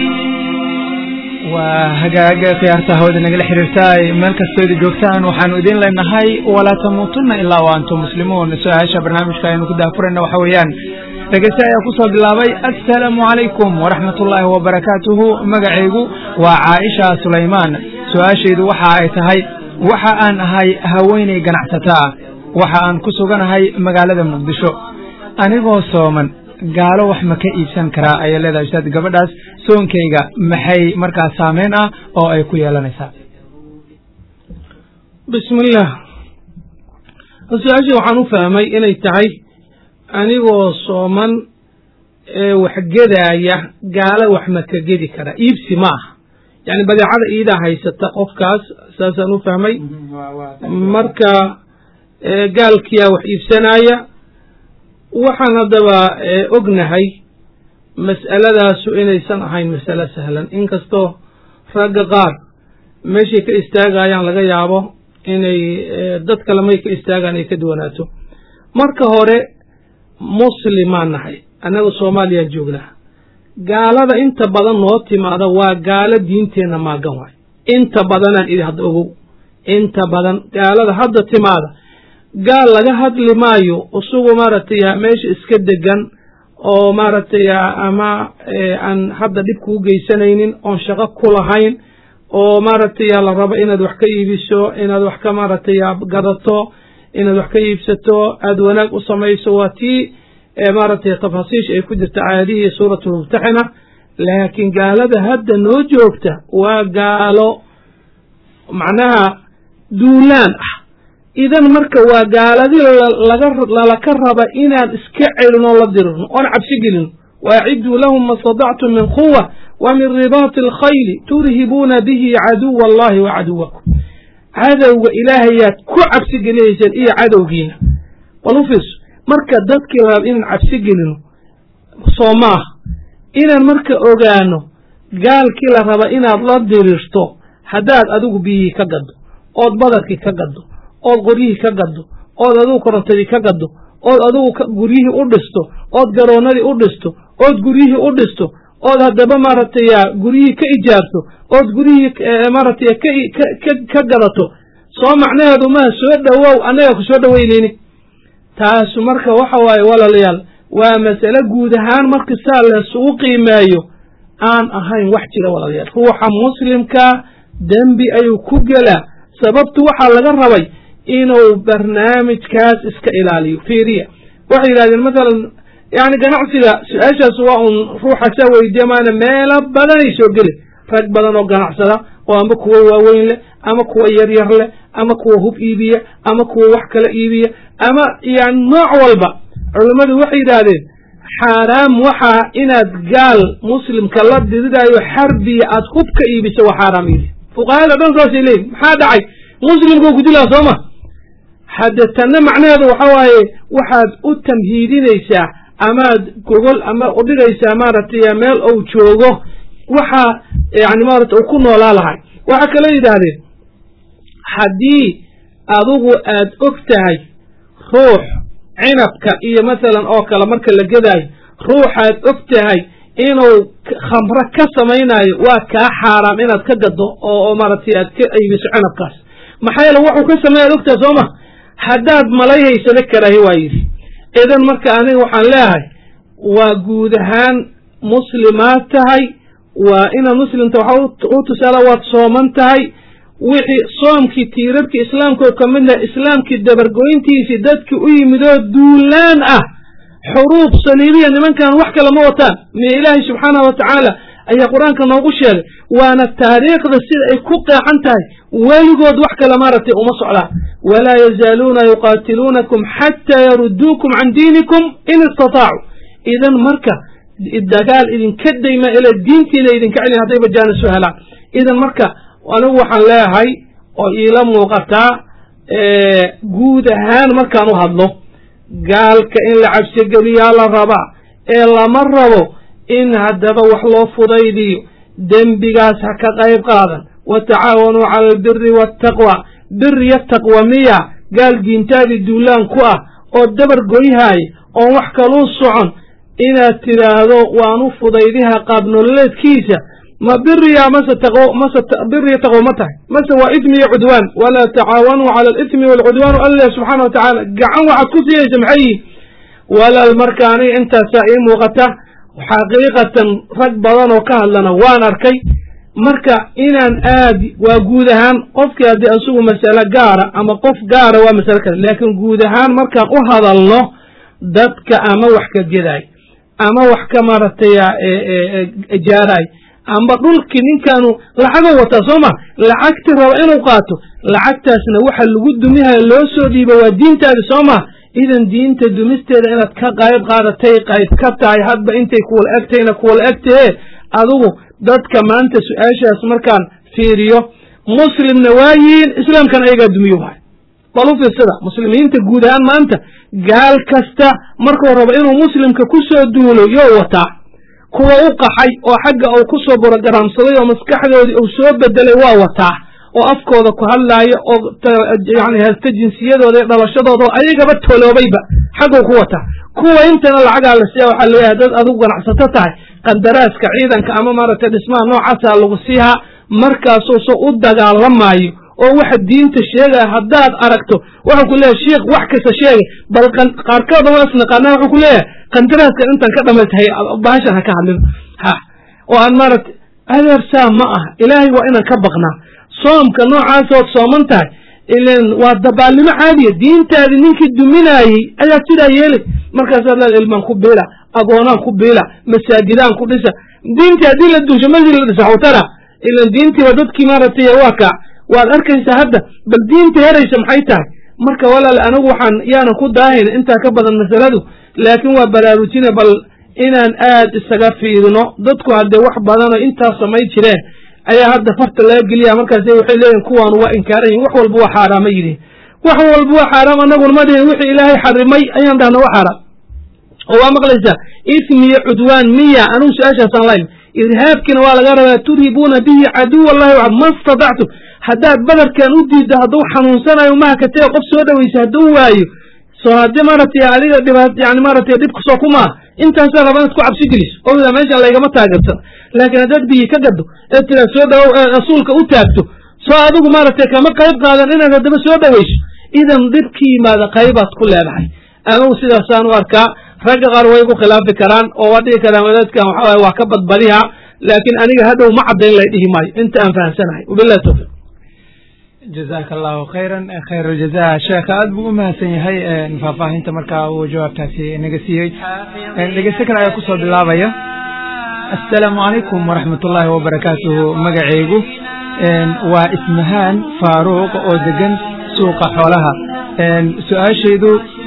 Speaker 2: waa hagaaga khiyaarta hawada nagala xiriirtaay meel kastooda joogtaan waxaanu idin leenahay walaa tamuutunna ilaa wa antum muslimuun su-aasha barnaamijka aynu ku daafurayna waxa weeyaan dhegeyste ayaa ku soo bilaabay assalaamu calaykum waraxmat ullaahi wabarakaatuhu magacaygu waa caaisha sulaymaan su-aashaydu waxa ay tahay waxa aan ahay haweenay ganacsataa waxa aan ku suganahay magaalada muqdisho anigoo sooman gaalo wax ma ka iibsan karaa ayay leedahay ustaad gabadhaas soonkayga maxay markaas saameyn ah oo ay ku yeelanaysaa
Speaker 3: bismillaah su-aashii waxaan u fahmay inay tahay anigoo sooman ee wax gedaaya gaalo wax ma ka gedi karaa iibsi ma aha yacni badeecada iidaa haysata qofkaas saasaan u fahmay marka gaalkiyaa wax iibsanaya waxaan haddaba ognahay mas'aladaasu inaysan ahayn masalo sahlan inkastoo ragga qaar meeshay ka istaagayaan laga yaabo inay dad kale may ka istaagaan ay ka duwanaato marka hore muslimaan nahay annaga soomaaliyaan joognaa gaalada inta badan noo timaada waa gaalo diinteenna maagan waay inta badanaan idhi hadda ogow inta badan gaalada hadda timaada gaal laga hadli maayo isagu maaragtay meesha iska degan oo maaragtay ama aan hadda dhib kuu geysanaynin oon shaqo ku lahayn oo maaragtay la rabo inaad wax ka iibiso inaad wax ka maaragtay gadato inaad wax ka iibsato aada wanaag u samayso waa tii maaragtay tafaasiish ay ku jirta aayadihii suuratulmumtaxina laakiin gaalada hadda noo joogta waa gaalo macnaha duulaan ah idan marka waa gaaladii laga lalaka raba inaan iska celin oo la dirirno oon cabsi gelino waaciduu lahum ma stadactum min quwa wa min ribaati alkhayli turhibuuna bihi caduwa allahi wa caduwakum cadowga ilaahayaad ku cabsi gelinayseen iyo cadowgiina bal u fiirso marka dadkii la raba inaan cabsi gelino soo maaha inaan marka ogaano gaalkii la raba inaad la dirirto haddaad adigu biyihii ka gaddo ood badarkii ka gaddo ood qoryihii ka gaddo ood adigu korontadii ka gaddo ood adigu guryihii u dhisto ood garoonnadii u dhisto ood guryihii u dhisto ood haddaba maaragtay guryihii ka ijaarto ood guryihii maaragtay ka gadato soo macnaheedu maha soo dhowow annaga ku soo dhoweynayni taasu marka waxa waaye walaalayaal waa masale guud ahaan marka saa laysugu qiimeeyo aan ahayn wax jira walaalayaal ruuxa muslimkaa dembi ayuu ku gelaa sababtu waxaa laga rabay inuu barnaamijkaas iska ilaaliyo fiiriya waxay yidhahdeen masalan yani ganacsiga su-aashaas waa un ruuxa saa weydiya maana meelo badanay soo geli rag badan oo ganacsada oo ama kuwa waaweyn leh ama kuwa yaryar leh ama kuwa hub iibiya ama kuwa wax kala iibiya ama yani nooc walba culammadu waxay yidhaahdeen xaaraam waxaa inaad gaal muslimka la diridaayo xarbiya aad hub ka iibiso waa xaaraam yidhi fuqahada dhan saasay leeyihin maxaa dhacay muslimkuu ku dilaa soo ma hadde tanna macnaheedu waxa waaye waxaad u tamhiidinaysaa amaad gogol ama udhigaysaa maaragtay meel ou joogo waxa yani maarata uu ku noolaa lahay waxaa kaloo yidhaahdeen haddii adigu aad og tahay ruux cinabka iyo masalan oo kale marka la gedaayo ruuxaad og tahay inuu khamro ka samaynayo waa kaa xaaraam inaad ka gaddo oo maaragtay aad ka aybiso cinabkaas maxaa yeele wuxuu ka sameeya ad ogtaha soo ma haddaad malayhaysada karaahi waa yidhi idan marka aniga waxaan leeyahay waa guud ahaan muslimaad tahay waa inaad muslimta waxa u tusaala waad sooman tahay wixii soomkii tiirarkii islaamka oo ka mid laha islaamkii dabargoyntiisii dadkii u yimid oo duulaan ah xuruub saliibiya nimankan wax kale ma wataan mi ilaahay subxaanahu wa tacaala ayaa qur-aanka noogu sheegay waana taariikhda sida ay ku qeexan tahay weligood wax kale maaragtay uma socdaan walaa yazaaluuna yuqaatiluunakum xataa yaruduukum can diinikum in istataacu idan marka dagaal idinka dayma ila diintiina idinka celin hadday bajaana soo helaan idan marka anigu waxaan leeyahay oo iila muuqataa guud ahaan markaan u hadlo gaalka in la cabsigeliyaa la rabaa ee lama rabo in haddaba wax loo fudaydiyo dembigaas ha ka qayb qaadan wa tacaawanuu cala albiri waataqwa biriyo taqwa miya gaal diintaadii duulaan ku ah oo dabar goyhaaya oon wax kaluu socon inaad tidhaahdo waan u fudaydiha qaab nololeedkiisa ma biriya mase taqwo mase biriyo taqwo ma tahay mase waa ismi iyo cudwaan walaa tacaawanuu cala alismi waalcudwaan allah subxaana wa tacaala gacan waxaad ku siinaysa maxay yihin walaal marka aniga intaasaa ii muuqata xaqiiqatan rag badan oo ka hadlana waan arkay marka inaan aad waa guud ahaan qofkii haddii asugu masale gaara ama qof gaara waa masale kale laakiin guud ahaan markaan u hadalno dadka ama wax ka gedaay ama wax ka maaragtay jaaraay amba dhulkii ninkaanu lacagoo wataa soo ma lacagti raba inuu qaato lacagtaasna waxa lagu dumihayo loo soo dhiiba waa diintaadi soo ma idan diinta dumisteeda inaad ka qayb qaadatay qayb ka tahay hadba intay kuwala egtayna kuwala egtahe adigu dadka maanta su-aashaas markaan fiiriyo muslimna waa yihiin islaamkana ayagaa dumiyo waay bal u fiirsada muslimiinta guud ahaan maanta gaal kasta markuu rabo inuu muslimka ku soo duulo yoo wataa kuwa u qaxay oo xagga uu ku soo borogaraamsaday oo maskaxdoodii uu soo bedelay waa wataa oo afkooda ku hadlaayo oo yani haysta jinsiyadooda iyo dhalashadooda oo ayagaba toloobayba xagguu ku wataa kuwa intana lacagaa la siiya waxaa leeyahay dad adigu ganacsato tahay qandaraaska ciidanka ama maaragtay dhismaha noocaasa lagu siihaa markaasuu so u dagaalamaayo oo waxa diinta sheegaya haddaad aragto wuxuu ku leeyahay sheikh wax kasta sheegay bal qaarkood waa isnaqaanaa wuxuu ku leeyahay qandaraaskan intaan ka dhamaytahay bahashan ha ka hadlin ha oo aan maaragtay adeersaa ma ah ilaahay waa inaan ka baqnaa soomka noocaasood sooman tahay ilan waa dabaalnimo caadiya diintaadi ninkii duminaayey ayaa sidaa yeelay markaasaa leeda ilmaan ku biila agoonaan ku biila masaajidaan ku dhisa diintii haddii la duusho masjid la dhisa xutara ilan diintiiba dadkii maaragtay waa kac waad arkaysaa hadda bal diinta heraysa maxay tahay marka walaal anigu waxaan yaanan ku daahayn intaa ka badan masaladu laakiin waa baraarujina bal inaan aad isaga fiirino dadku haddee wax badanoo intaas samay jireen ayaa hadda farta laga geliya markaas waxay leeyihin kuwaanu waa inkaaran yihin wax walba waa xaaraama yidhihin wax walba waa xaaraam annaguna ma dhihin wixii ilaahay xarimay ayaan dhahna waa xaaraam oo waa maqlaysaa ismiyo cudwaan miya anugu su-aashaasaan layn irhaabkiina waa laga rabaa turhibuuna bihi caduw allahi waxad ma statactum haddaad badarkan u diiddo hadduu xanuunsanayo mahakatee qof soo dhawaysa hadduu waayo soo haddii maaragtay adiga dhibaat yani maaragtay dhibka soo kumaa intaasaa raba inaad ku cabsi geliso owda meeshan laygama taageersan laakiin haddaad biyi ka gaddo ee tiraa soo dhawow rasuulka u taagto soo adigu maaragtay kama qayb qaadan inaad haddaba soo dhawayso idan dhibki yimaada qaybaad ku leedahay anugu sidaasaan u arkaa ragga qaar way ku khilaafi karaan oo waa dhihi karaan wadaadkan waxa waye waa ka badbadiha laakiin aniga hadhow ma caddayn lay dhihi maayo inta aan fahamsanahay wabillahi tawfiiq
Speaker 2: jazaaka allahu khayran khayr aljaza sheekha aad buu u mahadsan yahay faahfaahinta markaa uu jawaabtaasi naga siiyey dhegeysto kale ayaa kusoo bilaabaya assalaamu calaykum waraxmat ullaahi wabarakaatuhu magacaygu waa ismahaan faaruuq oo degan suuqa xoolaha su-aashaydu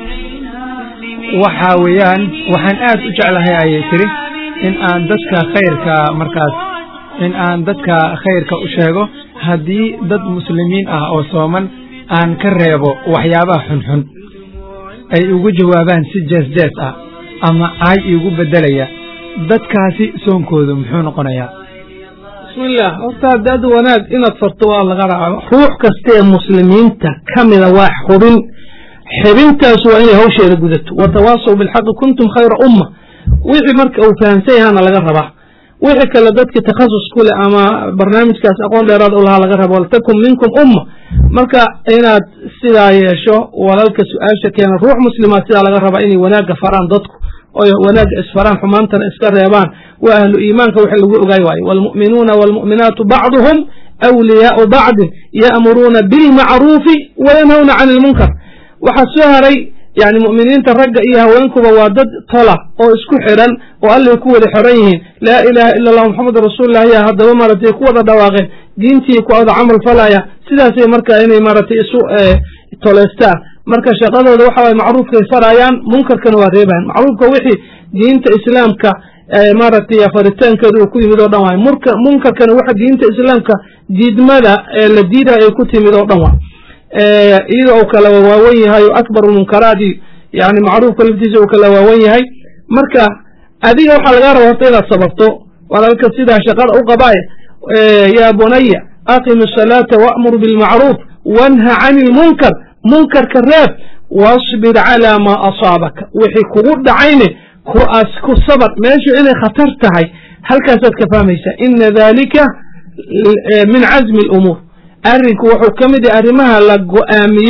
Speaker 2: waxaa weeyaan waxaan aad u jeclahay ayay tiri in aan dadka khayrka markaas in aan dadka khayrka u sheego haddii dad muslimiin ah oo sooman aan ka reebo waxyaabaha xunxun ay ugu jawaabaan si jees-jees ah ama caay iigu beddelaya dadkaasi soonkoodu muxuu noqonayaa
Speaker 3: bismillah horta haddaad wanaag inaad farto waa laga raaco ruux kasta ee muslimiinta ka mida waa xubin xibintaas waa inay hawsheeda gudato watawaasaw bilxaqi kuntum khayra umma wixii marka uu fahamsan yahaana laga rabaa wixii kale dadka takhasus ku leh ama barnaamijkaas aqoon dheeraad u lahaa laga rabo waltakun minkum umma marka inaad sidaa yeesho walalka su-aasha keena ruux muslimaad sidaa laga rabaa inay wanaagga faraan dadku oy wanaagga isfaraan xumaantana iska reebaan waa ahlu iimaanka wixii lagu ogaay waayo waalmu'minuuna waalmu'minaatu bacduhum awliyaau bacdin ya'muruuna bilmacruufi wayanhawna cani ilmunkar waxaa soo haray yani mu'miniinta ragga iyo haweenkuba waa dad tola oo isku xidhan oo allay ku wada xoran yihiin laa ilaaha ila allah moxamed rasuulullah ayaa haddaba maaragtay ku wada dhawaaqeen diintii ku wada camal falaya sidaasay marka inay maaragtay isu toleystaan marka shaqadooda waxa waye macruufkay farayaan munkarkana waa reebayan macruufka wixii diinta islaamka maaragtay faritaankeedu uu ku yimid oo dhan waay murka munkarkana waxa diinta islaamka diidmada ee la diidaya ay ku timid oo dhan waay iyadoo uu kala waawan yahay oo akbaru munkaraadi yani macruufka laftiisa uu kala waawan yahay marka adiga waxaa lagaa raba horta inaad sababto walaalka sidaa shaqada u qabaaye yaa bunaya aqim asalaata wa'mur bilmacruuf wanha cani ilmunkar munkarka reeb wasbir calaa maa asaabaka wixii kugu dhacayne kuas ku sabar meeshu inay khatar tahay halkaasaad ka fahmaysaa ina dalika min cazmi alumuur arrinku wuxuu ka mid yahay arrimaha la go'aamiyey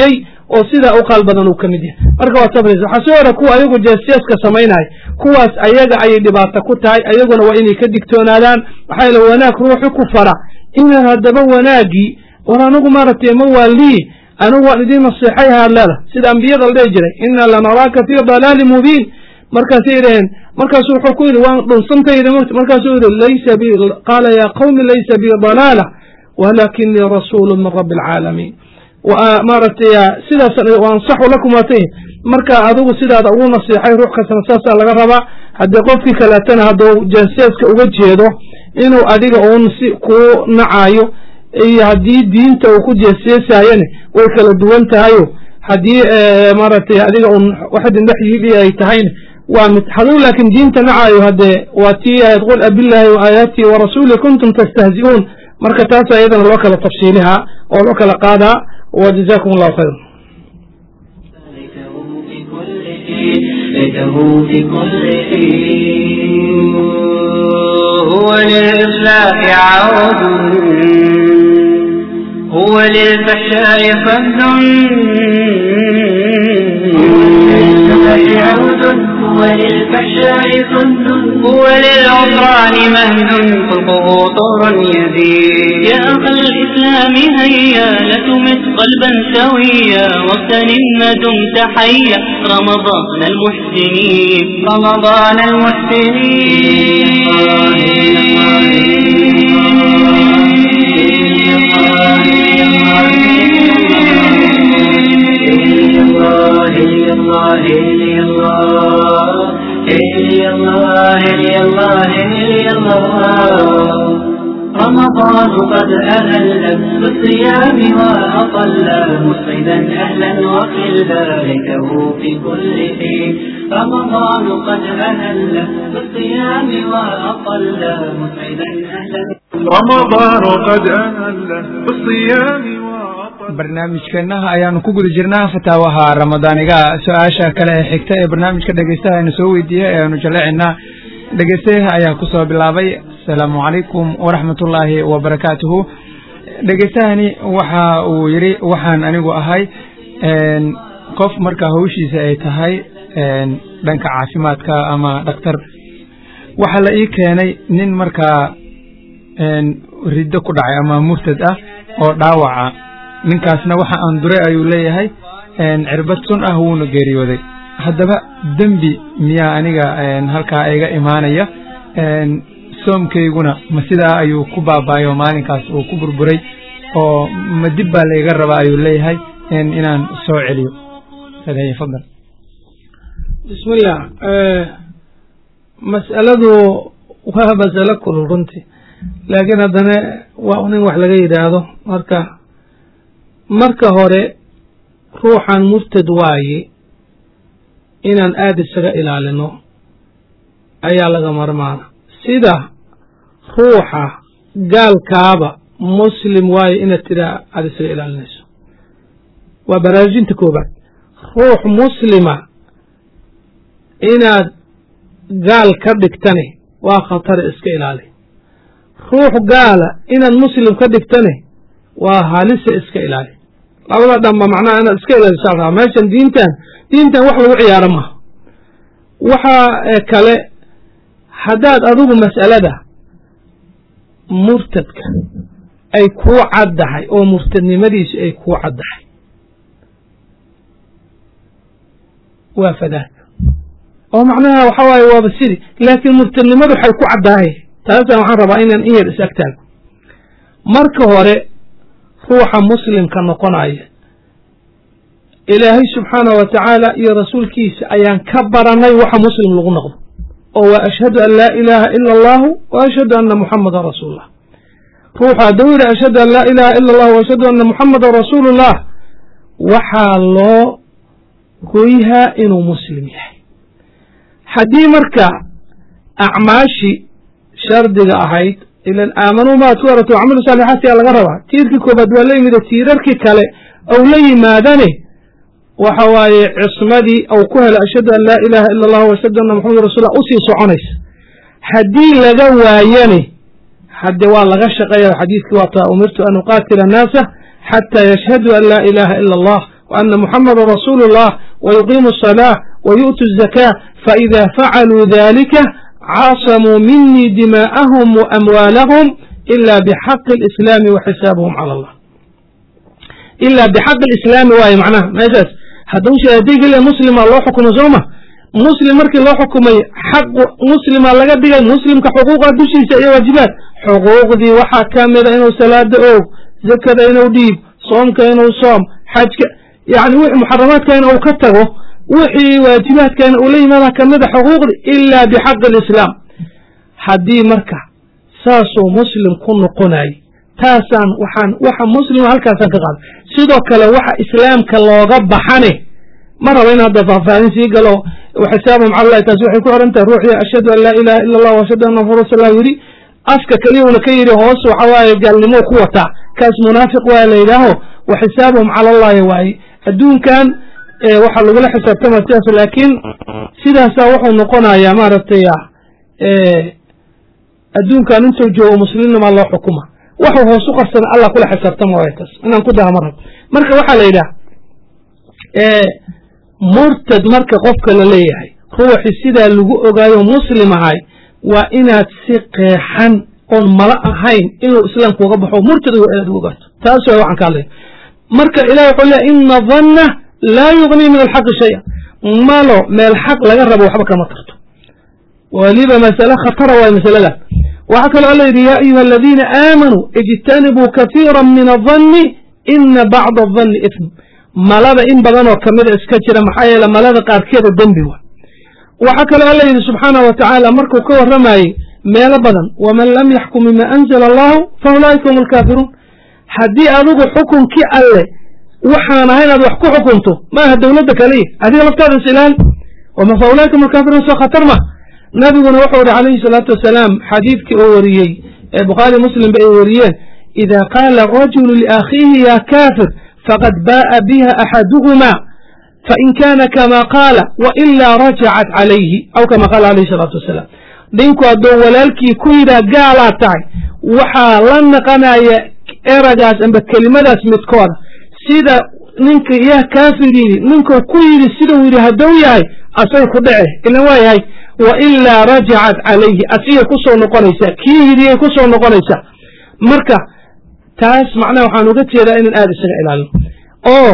Speaker 3: oo sidaa u qaal badan uu ka mid yahay marka waad sabraysa waxaa soo hora kuwa ayagu jeesjeeska samaynaya kuwaas ayaga ayay dhibaato ku tahay ayaguna waa inay ka digtoonaadaan maxaa yeele wanaag ruuxu ku fara inaad haddaba wanaaggii war anigu maaragtay ma waa lii anigu waan idiin naseexay haad leeda sida ambiyada la dhihi jiray inaa lanaraaka fii dalaali mubiin markaasay yidhaheen markaasu wuxuu ku yidhi waan dhunsantayda markaasuu yidhi laysa bi qaala yaa qawmi laysa bi dalaala walakinii rasuulu min rabbi alcaalamiin maaragtay sidaas ansaxu lakum waatay marka adigu sidaada ugu nasiixay ruux kastana saasaa laga rabaa haddii qofkii kaleetana hadduu janseeska uga jeedo inuu adiga uun si kuu nacayo iyo haddii diinta uu ku jeesjeesaayane way kala duwan tahayo haddii maaragtay adiga un waxdin dhex yidhi ay tahayna waa mid haduu laakiin diinta nacayo haddee waa tii ahayd qul abillahi wa aayaatihi wa rasuuli kuntum tastahzi'uun marka taas iyadana loo kala tafsiilihaa oo loo kala qaadaa wa jazakum allahu khayra
Speaker 1: ليته في كل حين هو للإصلاح عود هو للفحشاء فد هو للفحشاء فد هو للعصران مهد خلقه طور يزيد يا أخا الإسلام هيا لتمت قلبا سويا واغتنم ما دمت حيا رمضان المحسنين رمضان رمضان قد أهل بالصيام وأطل مسعدا أهلا وخلا ليته في كل حين رمضان قد أهل بالصيام وأطل مسعدا أهلا
Speaker 4: رمضان قد أهل بالصيام وأطل
Speaker 2: barnaamijkeenaha ayaanu ku guda jirnaa fataawaha ramadaaniga su-aasha kale ee xigta ee barnaamijka dhegeystaha aynu soo weydiiyey ee aynu jaleecinaa dhegeystayaha ayaa kusoo bilaabay asalaamu calaykum waraxmatullaahi wabarakaatuhu dhegeystahani waxa uu yidhi waxaan anigu ahay qof marka hawshiisa ay tahay dhanka caafimaadka ama dhakhtar waxaa la ii keenay nin markaa riddo ku dhacay ama murtad ah oo dhaawaca ninkaasna waxa aan duray ayuu leeyahay cirbad sun ah wuuna geeriyooday haddaba dembi miyaa aniga halkaa iga imaanaya soomkayguna ma sidaa ayuu ku baabaayo maalinkaas uu ku burburay oo ma dib baa laiga rabaa ayuu leeyahay inaan soo celiyo fadal
Speaker 3: bismillah mas'aladu waa masalo kulul runtii laakiin haddana waa un in wax laga yidhaahdo marka marka hore ruuxan murtad waaye inaan aada isaga ilaalino ayaa laga marmaana sida ruuxa gaalkaaba muslim waaye inaad tiraa aada isaga ilaalinayso waa baraarujinta koobaad ruux muslima inaad gaal ka dhigtane waa khatare iska ilaali ruux gaala inaad muslim ka dhigtane waa halise iska ilaali labada dhanba macnaha inaad iska ilaalisaa rabaa meeshan diintan diintan wax lagu ciyaaro maaha waxaa kale haddaad adigu mas'alada murtadka ay kuu caddahay oo murtadnimadiisu ay kuu caddahay waa fadaag oo macnaha waxa waaye waaba sidi laakiin murtadnimadu waxay ku caddahay taasaan waxaan rabaa inaan in yar is agtaago marka hore ruuxa muslimka noqonaya ilaahay subxaanahu wa tacaala iyo rasuulkiisa ayaan ka baranay waxa muslim lagu noqdo oo waa ashhadu an laa ilaaha ila allahu wa ashhadu anna muxamadan rasuulullah ruuxa hadduu yidhi ashhadu an laa ilaaha ila allah wa ashhadu anna muxamadan rasuulullah waxaa loo goyhaa inuu muslim yahay haddii marka acmaashii shardiga ahayd ilan aamanuu maa tuwaratu wacmalu saalixaati aa laga rabaa tiirkii koobaad waa la yimida tiirarkii kale ou la yimaadane waxa waaye cismadii ou ku helo ashhadu an laa ilaaha ila allah ashhadu anna maxamad rasuullah usii soconaysa haddii laga waayane hadde waa laga shaqeeya xadiidkii waa taa umirtu an uqaatila annaasa xataa yashhaduu an laa ilaaha ila allah وأن محمد رسول الله ويقيم الصلاة ويؤتوا الزكاة فإذا فعلوا ذلك عاصموا مني دماءهم وأموالهم إلا بحق الإسلام وحسابهم على الله إلا بحق الإسلام وهي معناه ما يجاز هدوش أديك إلا مسلم الله حكم زومه مسلم مركي الله حكمي حق مسلم الله قد مسلم كحقوق دوشي سأي واجبات حقوق دي وحا كامل إنه سلاة أو زكاة إنه ديب صوم كإنه صوم حج ك... يعني وحي محرمات كإنه كتغه وحي واجبات كإنه أولي ماذا كمد حقوق دي إلا بحق الإسلام حدي مركع ساسو مسلم كن قناي تاسان وحان وحا مسلم هالكاسان كقال سيدو كلا وحا إسلام كلا بحانه مرة وين هذا فافانين سي قالوا وحسابهم على الله تسوحي كو أنت روحي أشهد أن لا إله إلا الله وأشهد أن محمد رسول الله يري أفكا كليه ونكيري هوس وحواي قال لمو قوة كاس منافق ولا إله وحسابهم على الله واي الدون كان إيه waxa lagula xisaabtama sidaas laakiin sidaasaa wuxuu noqonayaa maaragtay adduunkan intuu joogo muslimnima loo xukuma waxuu hoos u qarsana allah kula xisaabtama waay taas inaan ku daha marab marka waxaa la yidhaha murtad marka qofka la leeyahay ruuxi sidaa lagu ogaayo muslim ahay waa inaad si qeexan oon mala ahayn inuu islaamka uga baxo murtad aad ugu ogaato taas waa waxaan ka hadlaya marka ilahi wuxuu leeyahy ina dhanna laa yugnii min alxaqi shaya malo meel xaq laga rabo waxba kama tarto waliba masale khatara waay masalada waxaa kaloo alla yidhi yaa ayuha aladiina aamanuu ijtanibuu katiira min adhanni ina bacda adhanni ithm malada in badan oo kamida iska jira maxaa yeele malada qaarkeeda dembi wa waxaa kaloo alla yidhi subxaanah wa tacaala markuu ka warramayey meelo badan waman lam yaxkum bima anzala allahu fa ulaa'ika hum alkaafiruun haddii adigu xukunkii alle waxaan ahay inaad wax ku xukunto maaha dowladda kaliya adiga laftaada is ilaali wama fa ulaa'ika hum alkaafiruun soo khatar ma nabiguna wuxuu yihi calayhi salaatu wasalaam xadiidkii oo wariyey ee bukhaari muslimba ay wariyeen ida qaala rajulu liakhiihi ya kaafir fqad baءa biha axaduhma fain kana kama qaala wailaa rajacat calayhi aw kama qaala alayh salaatu wasalaam ninku hadduu walaalkii ku yidhaah gaalaad tahay waxaa la naqanaya eragaas amba kelimadaas midkooda sida ninka yah kaafir yidhi ninkuu ku yidhi siduu yidhi hadduu yahay asay ku dhece ilan waa yahay wailaa rajacat calayhi asigay kusoo noqonaysaa kii yidhiyay kusoo noqonaysaa marka taas macnaha waxaan uga jeedaa inaan aada isaga ilaalino oo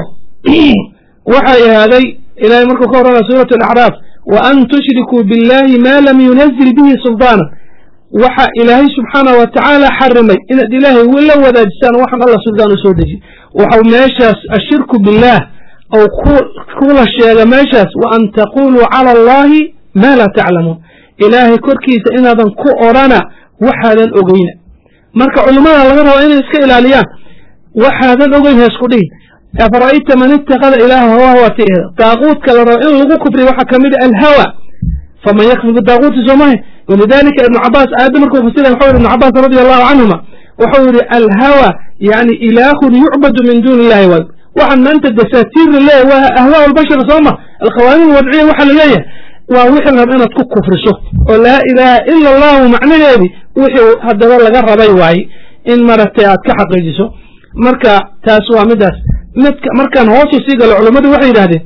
Speaker 3: waxay ahaaday ilahay markuu ka warramaya suurat alacraaf wa an tushrikuu biاllahi ma lam yunazil bihi sulطaana waxa ilaahay subxaanah wa tacaala xarimay inaad ilaahay la wadaajisaan waxaan allah suldaan u soo dejiy waxau meeshaas ashirku billaah ou kula sheega meeshaas wa an taquluu cala allahi ma laa taclamuun ilaahay korkiisa inaadan ku odrhana waxaadan ogeyna marka culimmada laga raba inay iska ilaaliyaan waxaadan ogeyn heesku dhihin afara'ayta man itakada ilaaha hawaa waatiehda daaquudka la rabo in lagu kufriya waxaa ka mid a alhawa faman yakfir bidaaquuti soomahe walidalika ibnu cabaas aayadda markuu fasiraya waxau yihi ibnu cabaas radi allahu canhuma wuxuu yihi alhawa yani ilaahun yucbadu min duuni illahi waay waxaan maanta dasaatiir laleeyahy waa ahwaa albashar sooma alqawaanin alwadciya waxaa laleeyahay waa wixii la raba inaad ku kufriso oo laa ilaaha ila allahu macnaheedi wixii haddaba laga rabay waaye in maaragtay aad ka xaqiijiso marka taas waa midaas midka markaan hoosu sii galo culummadu waxay yidhahdeen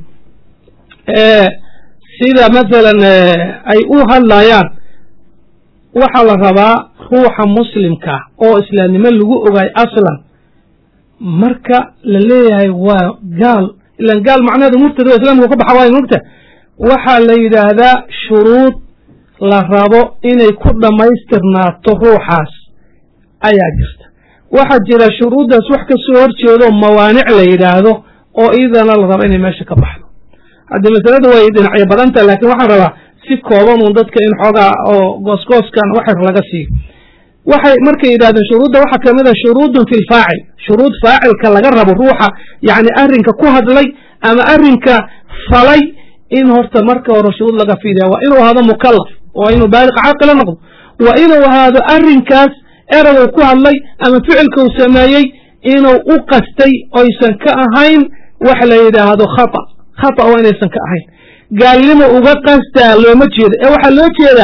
Speaker 3: sida masalan ay u hadlayaan waxaa la rabaa ruuxa muslimka oo islaamnimo lagu ogaay aslan marka la leeyahay waa gaal ilan gaal macnaheedu murtad waa islamka ka baxa waayo mogta waxaa la yidhaahdaa shuruud la rabo inay ku dhammaystirnaato ruuxaas ayaa jirta waxaa jira shuruuddaas wax ka soo horjeedo mawaanic la yidhaahdo oo iyadana la rabo inay meesha ka baxdo haddii masalada way dhinacyo badanta laakiin waxaan rabaa si kooban uun dadka in xoogaa oo goosgooskan waxar laga siiyo waxay markay yidhahdeen shuruudda waxaa ka mid a shuruudun fi lfaacil shuruud faacilka laga rabo ruuxa yacni arrinka ku hadlay ama arrinka falay in horta marka hore shuruud laga fiiriya waa inuu ahaado mukallaf waa inuu baaliq caaqila noqdo waa inuu ahaado arrinkaas eraguu ku hadlay ama ficilka uu sameeyey inuu u qastay oysan ka ahayn wax la yidhaahdo khata khata waa inaysan ka ahayn gaalnimo uga qastaa looma jeedo ee waxaa loo jeedaa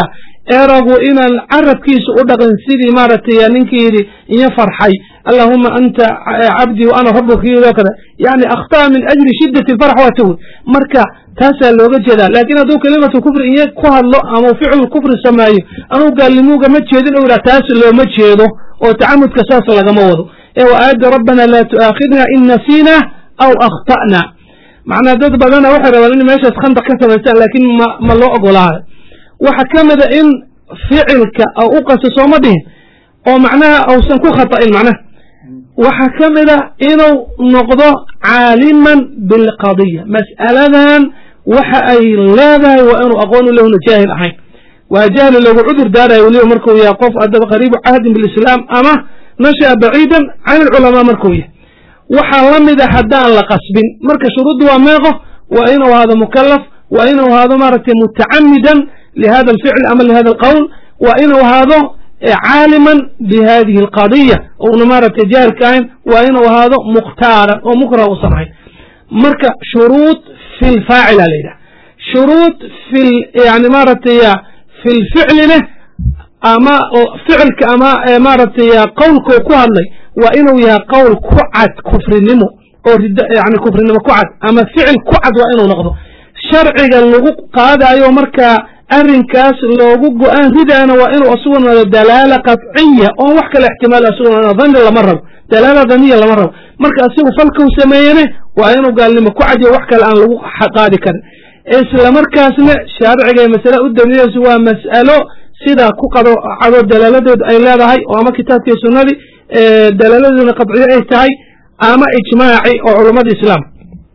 Speaker 3: eragu inaan carabkiisa u dhaqin sidii maaragtay ninkii yidhi iyo farxay allahuma anta cabdii wa ana rabuka iyadoo kada yani akhtaa min ajli shiddati farx waa tawi marka taasaa looga jeedaa laakiin hadduu kelimatu kufri iyo ku hadlo ama ficlu kufri sameeyo anuu gaalnimuuga ma jeedin u yidhah taas looma jeedo oo tacamudka saas lagama wado ee wa aayadda rabbana laa tu'aakhidna in nasiina aw akhta'na macnaa dad badana waxay rabaan in meeshaas khandaq ka samaystaan laakiin ma ma loo ogolaayo waxa ka mida in ficilka u qaso sooma dhihin oo macnaha ausan ku khata'in macnaha waxaa ka mida inuu noqdo caaliman bilqadiya mas'aladan waxa ay leedahay waa inuu aqoon u lehuna jaahil ahayn waa jahli loogu cudur daarayo weliba markuu yahay qof adaba qariibu cahdin bilislaam ama nasha'a baciidan can ilculamaa markuu yahay waxaa la mida haddaan la qasbin marka shuruuddu waa meeqo waa inuu ahaado mukalaf waa inuu ahaado maaragtay mutacamidan lihada alficl ama lihada alqowl waa inuu ahaado caaliman bihadihi alqadiya ouna maaragtay jaahilka ahayn waa inuu ahaado mukhtaaran oo mukrah usan ahayn marka shuruud fi lfaacila la yidhaha shuruud fi yani maaragtay fi lficlina ama ficilka ama maaragtay qowlkuu ku hadlay waa inuu yahay qowl ku cad kufrinimo oo yani kufrinimo ku cad ama ficil ku cad waa inuu noqdo sharciga lagu qaadayo markaa arrinkaas loogu go-aan ridaana waa inuu asugu noqdo dalaala qadciya oon wax kale ixtimaal asugu noqdo dhanni lama rabo dalaala daniya lama rabo marka asigu falkau sameeyene waa inuu gaalnimo ku cadiyo wax kale aan lagu qaadi karin isla markaasna shaariciga masale u daliilayso waa mas'alo sidaa ku qado cado dalaaladeed ay leedahay oo ama kitaabkii sunnadii dalaaladeeduna qadciyo ay tahay ama ijmaaci oo culummada islaam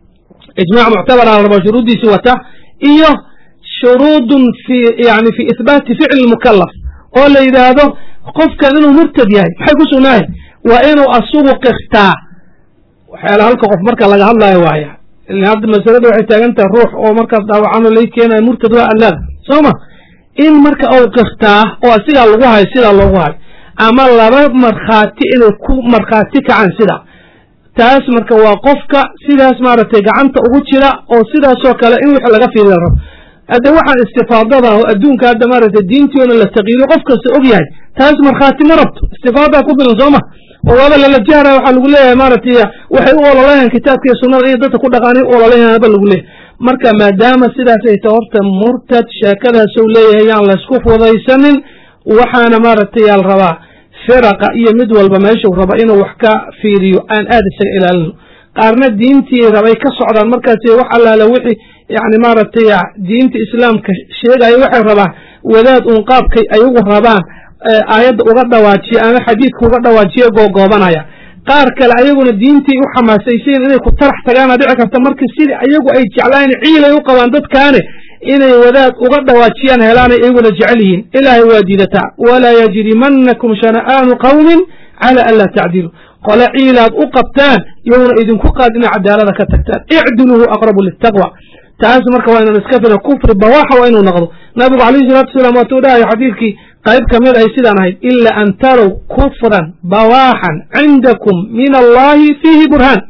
Speaker 3: ijmac muctabara la rabo shuruuddiisi wata iyo shuruudun fi yani fi ihbaati ficli mukalaf oo la yidhaahdo qofkan inuu murtad yahay maxay ku sugnaahay waa inuu asugu qirtaa waxyaala halka qof marka laga hadlaayo waaya hadda masalada waxay taagan tahay ruux oo markaas dhaawacano lai keenayo murtad waa allaada soo ma in marka uu qirtaa oo asigaa lagu hayo sidaa loogu hayo ama laba markhaati inay ku markhaati kacaan sidaa taas marka waa qofka sidaas maaragtay gacanta ugu jira oo sidaasoo kale in wix laga fiiriya rabo hadde waxaan istifaadada oo adduunka hadda maaragtay diintiona la taqiido qof kasta og yahay taas markhaati ma rabto istifaadaa ku filan soo ma oo waaba lala jahra waxaa lagu leeyahay maaragtay waxay u ololayahan kitaabka iyo sunnada iyo dadka ku dhaqaanay u ololayahan ba lagu leeyahay marka maadaama sidaas ay ta horta murtad sheekadaasou leeyahay yaan laysku fudaysanin waxaana maaragtay yaal rabaa firaqa iyo mid walba meeshuu raba inuu wax ka fiiriyo aan aad isaga ilaalino qaarna diintii rabay ka socdaan markaas wax allaala wixii yani maaragtay diinta islaamka sheegayo waxay rabaan wadaad uun qaabkay ayagu rabaan aayadda uga dhawaajiya ama xadiidka uga dhawaajiya googoobanaya qaar kale ayaguna diintii u xamaasaysayin inay ku tarax tagaana dhici karta marka sidii ayagu ay jeclaan ciilay u qabaan dadkaane inay wadaad uga dhawaajiyaan helaanay iyaguna jecel yihiin ilaahay waa diidataa walaa yajrimanakum shana'aanu qawmin cala an laa tacdilu qole ciilaad u qabtaan yowna idinku qaad inay cadaalada ka tagtaan icdiluhu aqrabu litaqwa taas marka waa inaan iska fira kufri bawaaxa waa inuu noqdo nabigu calayhi salatu wasalaam waatuu dhahayo xadiidkii qayb ka mid ay sidaan ahayd ila an tarow kufran bawaaxan cindakum min allahi fiihi burhaan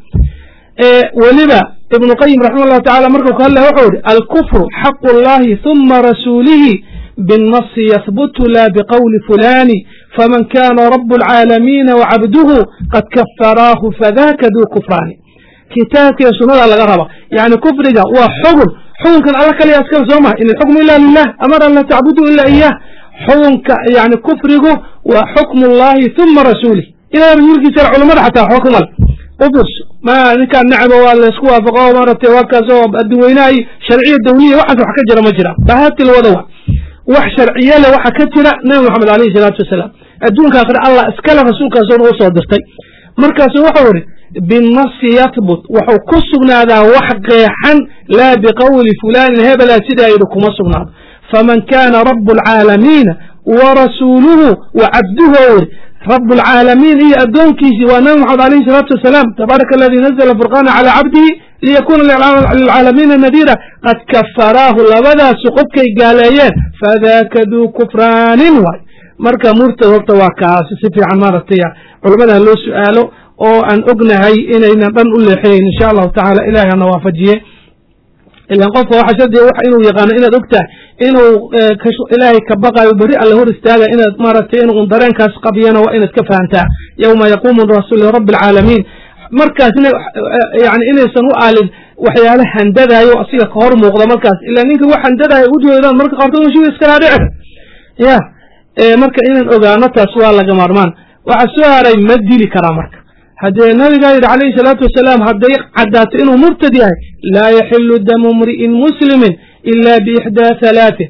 Speaker 3: weliba ibnu qayim raxima allahu tacala markuu ka hadlaya wuxuu yihi alkufru xaqu اllahi huma rasuulihi biالnasi yahbutu la biqowli fulani faman kana rabu اlcaalamiina wacabduhu qad kafaraahu fadaka duu kufraani kitaabkiiyo sunada laga raba yani kufriga waa xugun xukunkan alla kaliya askale soo maha in alxukmu ila lilah amar an laa tacbuduu ila iyah xukunka yani kufrigu waa xukmu اllahi huma rasuulih ilahay rasuulkiisa culamada xataa xukmal ufurs ma ninkaan nacbo waa laysku waafaqo maaragtay waa kaas oo adduweynaha iyo sharciya dawliya waxaas wax ka jira ma jira bahatil wada wa wax sharciye le waxa ka jira nabi moxamed alayhi salaatu wasalaam adduunka akhre allah iskale rasuulkaasuna u soo dirtay markaasu wuxuu ihi binasi yahbut wuxuu ku sugnaadaa wax qeexan laa biqowli fulaanin hebelaa sidaa yidhi kuma sugnaado faman kana rabu alcaalamiina wa rasuuluhu wa cabduhu iri rab اlcaalamiin iyo addoonkiisii waa nabi moxamed alayhi الsalaatu wasalaam tabaaraka aladi nazla furqana calى cabdihi liyakuna lilcaalamiina nadiira qad kafaraahu labadaasu qofkay gaaleeyeen fadaka duu kufraanin waay marka murtad horta waa kaasi si fiican maaragtay culamada loo su-aalo oo aan ognahay inaynan dhan u leexinayn insha allahu tacala ilahay hana waafajiye ilan qofka waxa shardiga wax inuu yaqaano inaad ogtahay inuu ilaahay ka baqayo beri alla hor istaaga inaad maaragtay inuu dareenkaas qabiyana waa inaad ka fahantaa yowma yaquumu rasuul lirabbi alcaalamiin markaasna yani inaysan u aalin waxyaala handadayo asiga ka hor muuqda markaas ila ninka wax handadayo ujeedaan marka qaarkood mashiga iskalaa dhici ya marka inaan ogaano taas waa laga maarmaan waxaa soo haray ma dili karaa marka haddee nabigaa yidhi calayhi salaatu wasalaam hadday caddaato inuu murtad yahay laa yaxilu damu mri'in muslimin ila biixdaa halaatin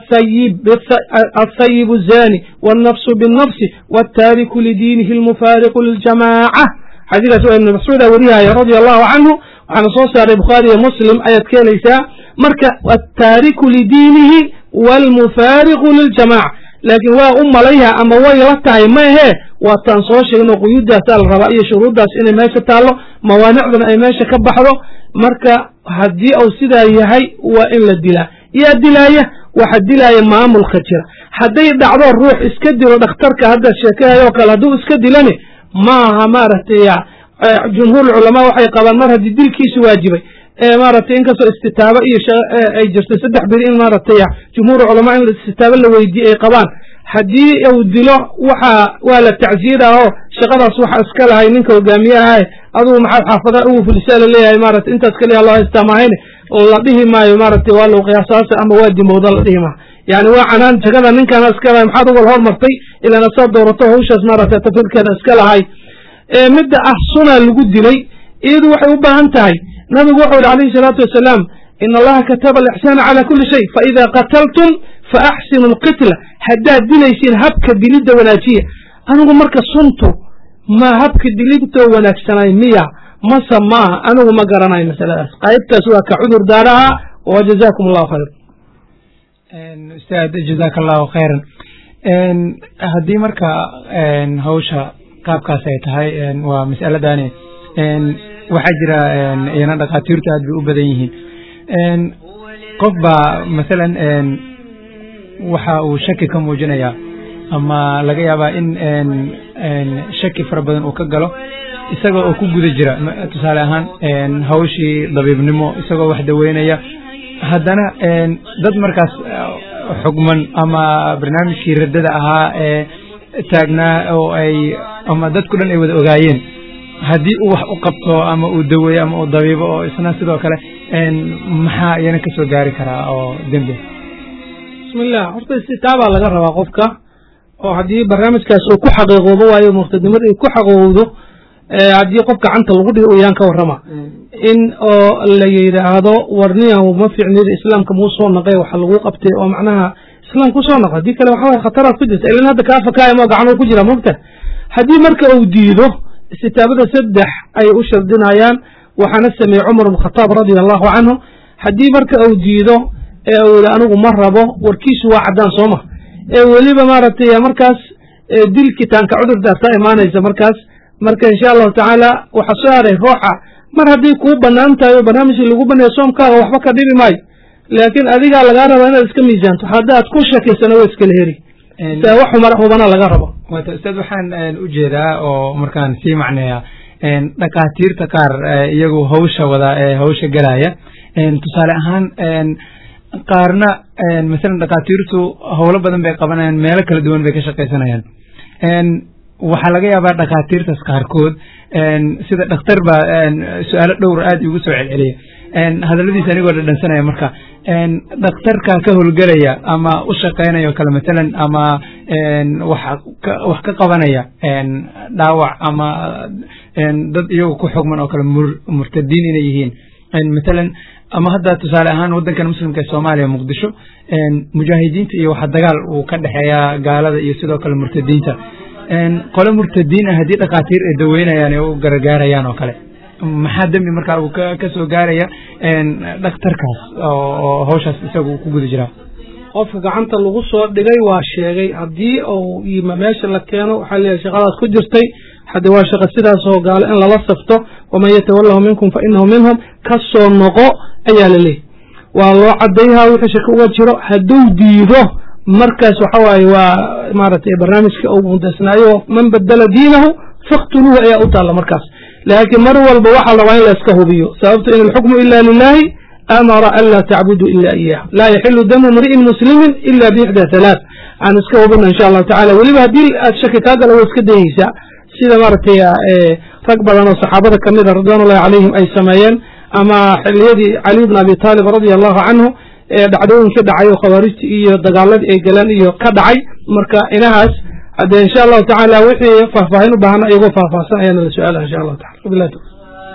Speaker 3: athayib zani wاlnafsu biالnafsi wاtaariku lidiinihi اlmufaariqu liljamaaca xadiikaas waa ibn mascuuda warihaya radia allahu canhu waxaana soo saaray bukhaariyo muslim ayaad ka helaysaa marka attaariku lidiinihi wاlmufaariqu liljamaca laakiin waa u malayha ama way la tahay maahee waataan soo sheegno quyuddaasaa la rabaa iyo shuruuddaas inay meesha taallo mawaanicdana ay meesha ka baxdo marka haddii uu sidaa yahay waa in la dilaa yaa dilaaya waxa dilaaya maamulka jira hadday dhacdo ruux iska dilo dhakhtarka hadda sheekahayoo kale hadduu iska dilani maaha maaragtay jumhuur culamaa waxay qabaan mar haddii dilkiisu waajibay maaragtay inkastoo istitaabo iyo ay jirtay saddex beri in maaragtay jumhuur culamaa in istitaabo la weydiiye ay qabaan haddii uu dilo waxa waa la tacsiiraa oo shaqadaas waxa iska lahay ninka hogaamiyaha adugu maxaad xaafadaha ugu fulisaa laleeyahay maaragtay intaas kaliya loo haystaa mahayne la dhihi maayo maaragtay waa low qiyaasaasa ama waa dimowda la dhihi maayo yani waa canaan jagada ninkaana iska lahay maxaad ugal hormartay ilaan asaad doorato hawshaas maaragtay tafirkeeda iska lahay midda ah sunaa lagu dilay iyadu waxay u baahan tahay nabigu wuxuu yihi alayhi salaatu wasalaam in allaha kataba alixsaana cala kuli shay faida qataltum faaxsinu alqitla haddaad dilaysiin habka dilidda wanaajiya anigu marka suntu ma habka dilidtoo wanaagsanay miya mase maaha anigu ma garanayo masaladaas qaybtaas waa ka cudur daaraha wa jazakum allahu khayr
Speaker 2: ustaad jazaaka allahu khayran haddii marka hawsha qaabkaas ay tahay waa mas'aladani waxaa jira iyana dhakhaatiirtu aad bay u badan yihiin qof baa masalan waxa uu shaki ka muujinayaa ama laga yaabaa in shaki fara badan uu ka galo isagoo oo ku guda jira tusaale ahaan hawshii dabiibnimo isagoo wax daweynaya haddana dad markaas xugman ama barnaamijkii raddada ahaa ee taagnaa oo ay ama dadku dhan ay wada ogaayeen haddii uu wax u qabto ama uu daweeyo ama uu dabiibo oo isna sidoo kale maxaa iyana ka soo gaari karaa oo dembi
Speaker 3: bismillah horta istitaabaa laga rabaa qofka oo haddii barnaamijkaas uu ku xaqiiqoobo waayo murtadnimada ay ku xaqiiqowdo haddii qof gacanta lagu dhigo uyaan ka warrama in oo la yidhaahdo warniyan ma fiicnida islaamka muu soo naqay waxa lagu qabtay oo macnaha islaam ku soo naqo haddii kale waxa waye khataraad ku jirta ilan hadda kaa fakaaya moo gacan ku jira mogta haddii marka uu diido istitaabada saddex ay u shardinayaan waxaana sameeyey cumar bn khataab radia allahu canhu haddii marka uu diido ee uu yihi anigu ma rabo warkiisu waa caddaan sooma ee weliba maaragtay markaas dilkitaanka cudur daartaa imaanaysa markaas marka insha allahu tacaala waxa soo haray ruuxa mar haddii kuu banaan tahay oo barnaamijkii lagu baneeyo soomkaaga waxba ka dhibi maayo laakiin adigaa lagaa rabaa inaad iska miisaanto haddaad ku shakiysana waa iskala heri wax hubana laga rabo
Speaker 2: wata ustaad waxaan u jeedaa oo markaan sii macneeya dhakhaatiirta qaar iyagu hawsha wada ee hawsha galaya tusaale ahaan qaarna masalan dhakhaatiirtu howlo badan bay qabanayaan meelo kala duwan bay ka shaqaysanayaan waxaa laga yaabaa dhakhaatiirtaas qaarkood sida dhakhtar baa su-aalo dhowr aad igu soo celceliya hadalladiisa anigoo dhadhansanaya marka dhakhtarka ka howlgelaya ama u shaqaynaya o kale matalan ama wax ka qabanaya dhaawac ama dad iyagu ku xugman oo kale murtadiin inay yihiin matalan ama hadda tusaale ahaan waddankan muslimka ee soomaaliya muqdisho mujaahidiinta iyo waxa dagaal uu ka dhexeeya gaalada iyo sidoo kale murtadiinta qole murtadiin ah haddii dhakhaatiir ay daweynayaan ee u garagaarayaan oo kale maxaa dembi markaa uu ka soo gaaraya dhakhtarkaas oo hawshaas isagu ku guda jiraa
Speaker 3: qofka gacanta lagu soo dhigay waa sheegay haddii uu yima meesha la keeno waxaa leeyahay shaqadaas ku jirtay hadde waa shaqa sidaasoo gaalo in lala safto waman yatawallahu minkum fa inahu minhum ka soo noqo ayaa la leeyahy waa loo cadayhaa wixii shaka uga jiro hadduu diido markaas waxa waaye waa maaragtay barnaamijka uu mudasnaayo man badala diinahu faktuluuhu ayaa u taalla markaas laakiin mar walba waxaa la rabaa in la iska hubiyo sababto in alxukmu ila lilahi amara an laa tacbuduu ila iyah laa yaxilu damu mri'in muslimin ila bixda halaath aan iska hubina insha allahu tacala weliba haddii aad shaki kaa gala waa iska dayeysaa sida maaragtay rag badan oo saxaabada kamid a ridwan ullahi calayhim ay sameeyeen ama xiliyadii cali bn abi taalib radia allahu canhu ee dhacdooyinkii dhacay oo khawaarijti iyo dagaaladii ay galeen iyo ka dhacay marka inahaas haddee insha allahu tacaala wixii faahfaahin u baahan iyagoo faahfaahsan ayaana la su-aala insha allahu tacala wabillahi tawfiq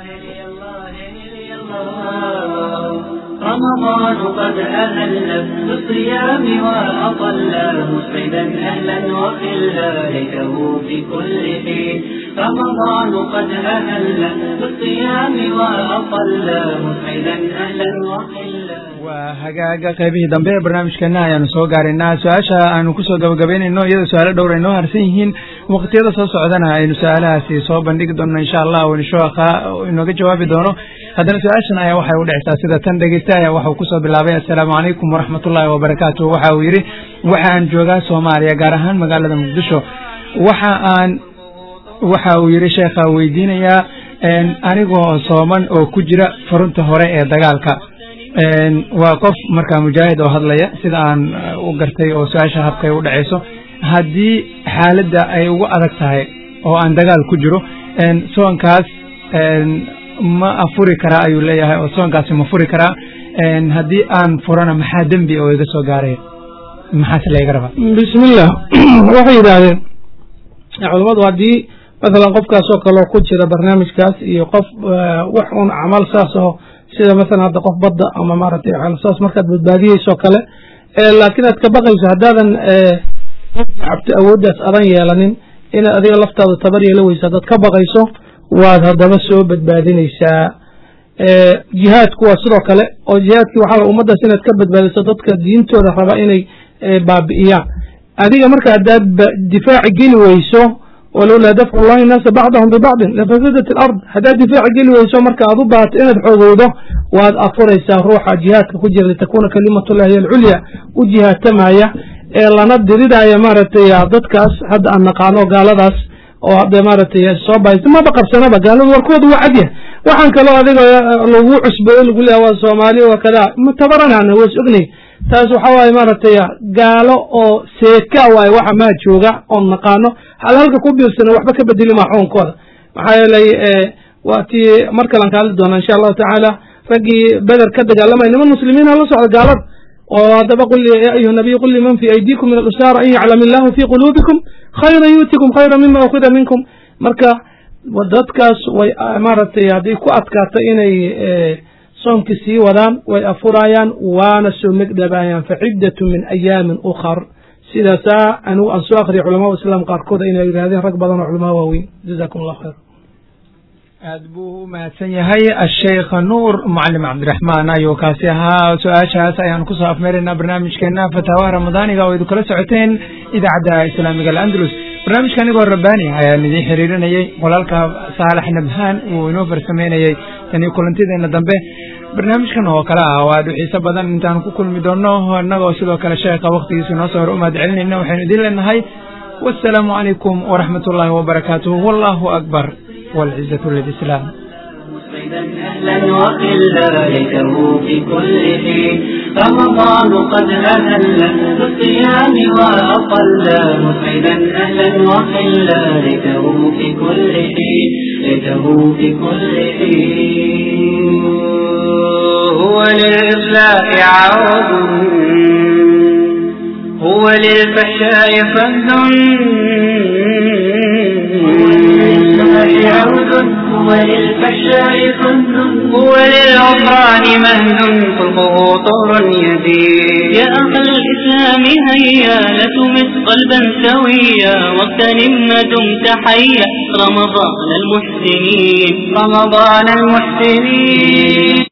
Speaker 1: رمضان قد أهل بالصيام وأطل مسعدا أهلا وخلا ليته في كل حين رمضان قد أهل بالصيام وأطل مسعدا أهلا وخلا
Speaker 2: waa hagaaga qaybihii dambe ee barnaamijkeena ayaanu soo gaaraynaa su-aasha aanu kusoo gabagabaynayno iyadoo su-aalo dhowr ay noo harsan yihiin waqtiyada soo socdana aynu su-aalahaasi soo bandhigi doonno insha allah oo inshoaka inooga jawaabi doono haddana su-aashan ayaa waxay u dhexsaa sida tan dhegeysta ayaa waxau kusoo bilaabay assalaamu calaykum waraxmat ullaahi wabarakaatu waxa uu yidhi waxa aan joogaa soomaaliya gaar ahaan magaalada muqdisho waxa aan waxa uu yidhi sheekha weydiinayaa anigoo sooman oo ku jira furunta hore ee dagaalka waa qof markaa mujaahid oo hadlaya sida aan u gartay oo su-aasha habkay u dhacayso haddii xaaladda ay ugu adag tahay oo aan dagaal ku jiro soonkaas ma afuri karaa ayuu leeyahay oo soonkaasi ma furi karaa haddii aan furana maxaa dembi oo iga soo gaaraya maxaase layga rabaa
Speaker 3: bismillah waxay yidhaahdeen culammadu haddii masalan qofkaasoo kaleo ku jira barnaamijkaas iyo qof wax un camal saas oo sida masalan hadda qof badda ama maaragtay saas markaad badbaadiyeysoo kale laakiin aad ka baqayso haddaadan cabto awooddaas adan yeelanin inaad adiga laftaada tabar yeela weysa haddaad ka baqayso waad haddaba soo badbaadinaysaa jihaadku waa sidoo kale oo jihaadkii waxaa ummaddaas inaad ka badbaadiso dadka diintooda raba inay baabi'iyaan adiga marka haddaad difaaci geli weyso walowlaa dafcu llahi naasa bacdahum bibacdin lafasadat alard haddaad difaaci geli weyso marka aad u baahato inaad xoogowdo waad afuraysaa ruuxa jihaadka ku jira litakuuna kalimatullahi hiy alculya u jihaatamaya ee lana diridaya maaragtay dadkaas hadda aan naqaano gaaladaas oo hadda maaragtay soo bahaysa maba qabsanaba gaaladu warkooda waa cadyah waxaan kaloo adiga lagu cusbeeyo lagu leeya waa soomaali waa kadaa matabaranana waa is ognay taas waxa waaye maaragtay gaalo oo seeka waaye waxa maa jooga oon naqaano hal halka ku biirsana waxba ka bedeli maa xukunkooda maxaa yeelay waa tii mar kalan ka hadli doona insha allahu tacaala raggii beder ka dagaalamaya niman muslimiin ha la socda gaalada oo haddaba qul ya ayuha nabiy qul liman fi aydikum min alusaara an yaclam illahu fi quluubikum khayra yuutikum khayra mima ukhida minkum marka dadkaas way maaragtay hadday ku adkaato inay soomki sii wadaan way afurayaan waana soo megdhabayaan faciddatu min ayaamin ukhar sidaasaa anigu aan soo akriya culamada islaam qaarkood inay yidhahdeen rag badan oo culamaa waaweyn jazakum allah khayr
Speaker 2: aad buu u mahadsan yahay asheikh nuur mucalim cabdiraxmaan ayuu kaasi ahaa su-aashaas ayaanu kusoo afmeeraynaa barnaamijkeena fataawaha ramadaaniga oo idu kala socoteen idaacadda islaamiga alandalus barnaamijka anigoo rabbaani ayaan idiin xiriirinayey walaalka saalax nabhaan uu inoo farsameynayey tanii kulantideena dambe barnaamijkan oo kale ah oo aad u xiiso badan intaan ku kulmi doonno innagoo sidoo kale sheekha waktigiisa inoo soo hor u mahad celinayna waxaynu idin leenahay wasalaamu calaykum waraxmat ullaahi wabarakaatuh wallahu akbar والعزة للإسلام
Speaker 1: مسعدا أهلا وخلا ليته في كل حين رمضان قد أهل بالصيام وأطل مسعدا أهلا وخلا ليته في كل حين ليته في كل حين هو للإصلاح عود هو للفحشاء فهد عود هو للفحشاء فن هو للعمران مهد خلقه طور يزيد يا أخ الإسلام هيا لتمس قلبا سويا واغتنم ما دمت حيا رمضان المحسنين رمضان المحسنين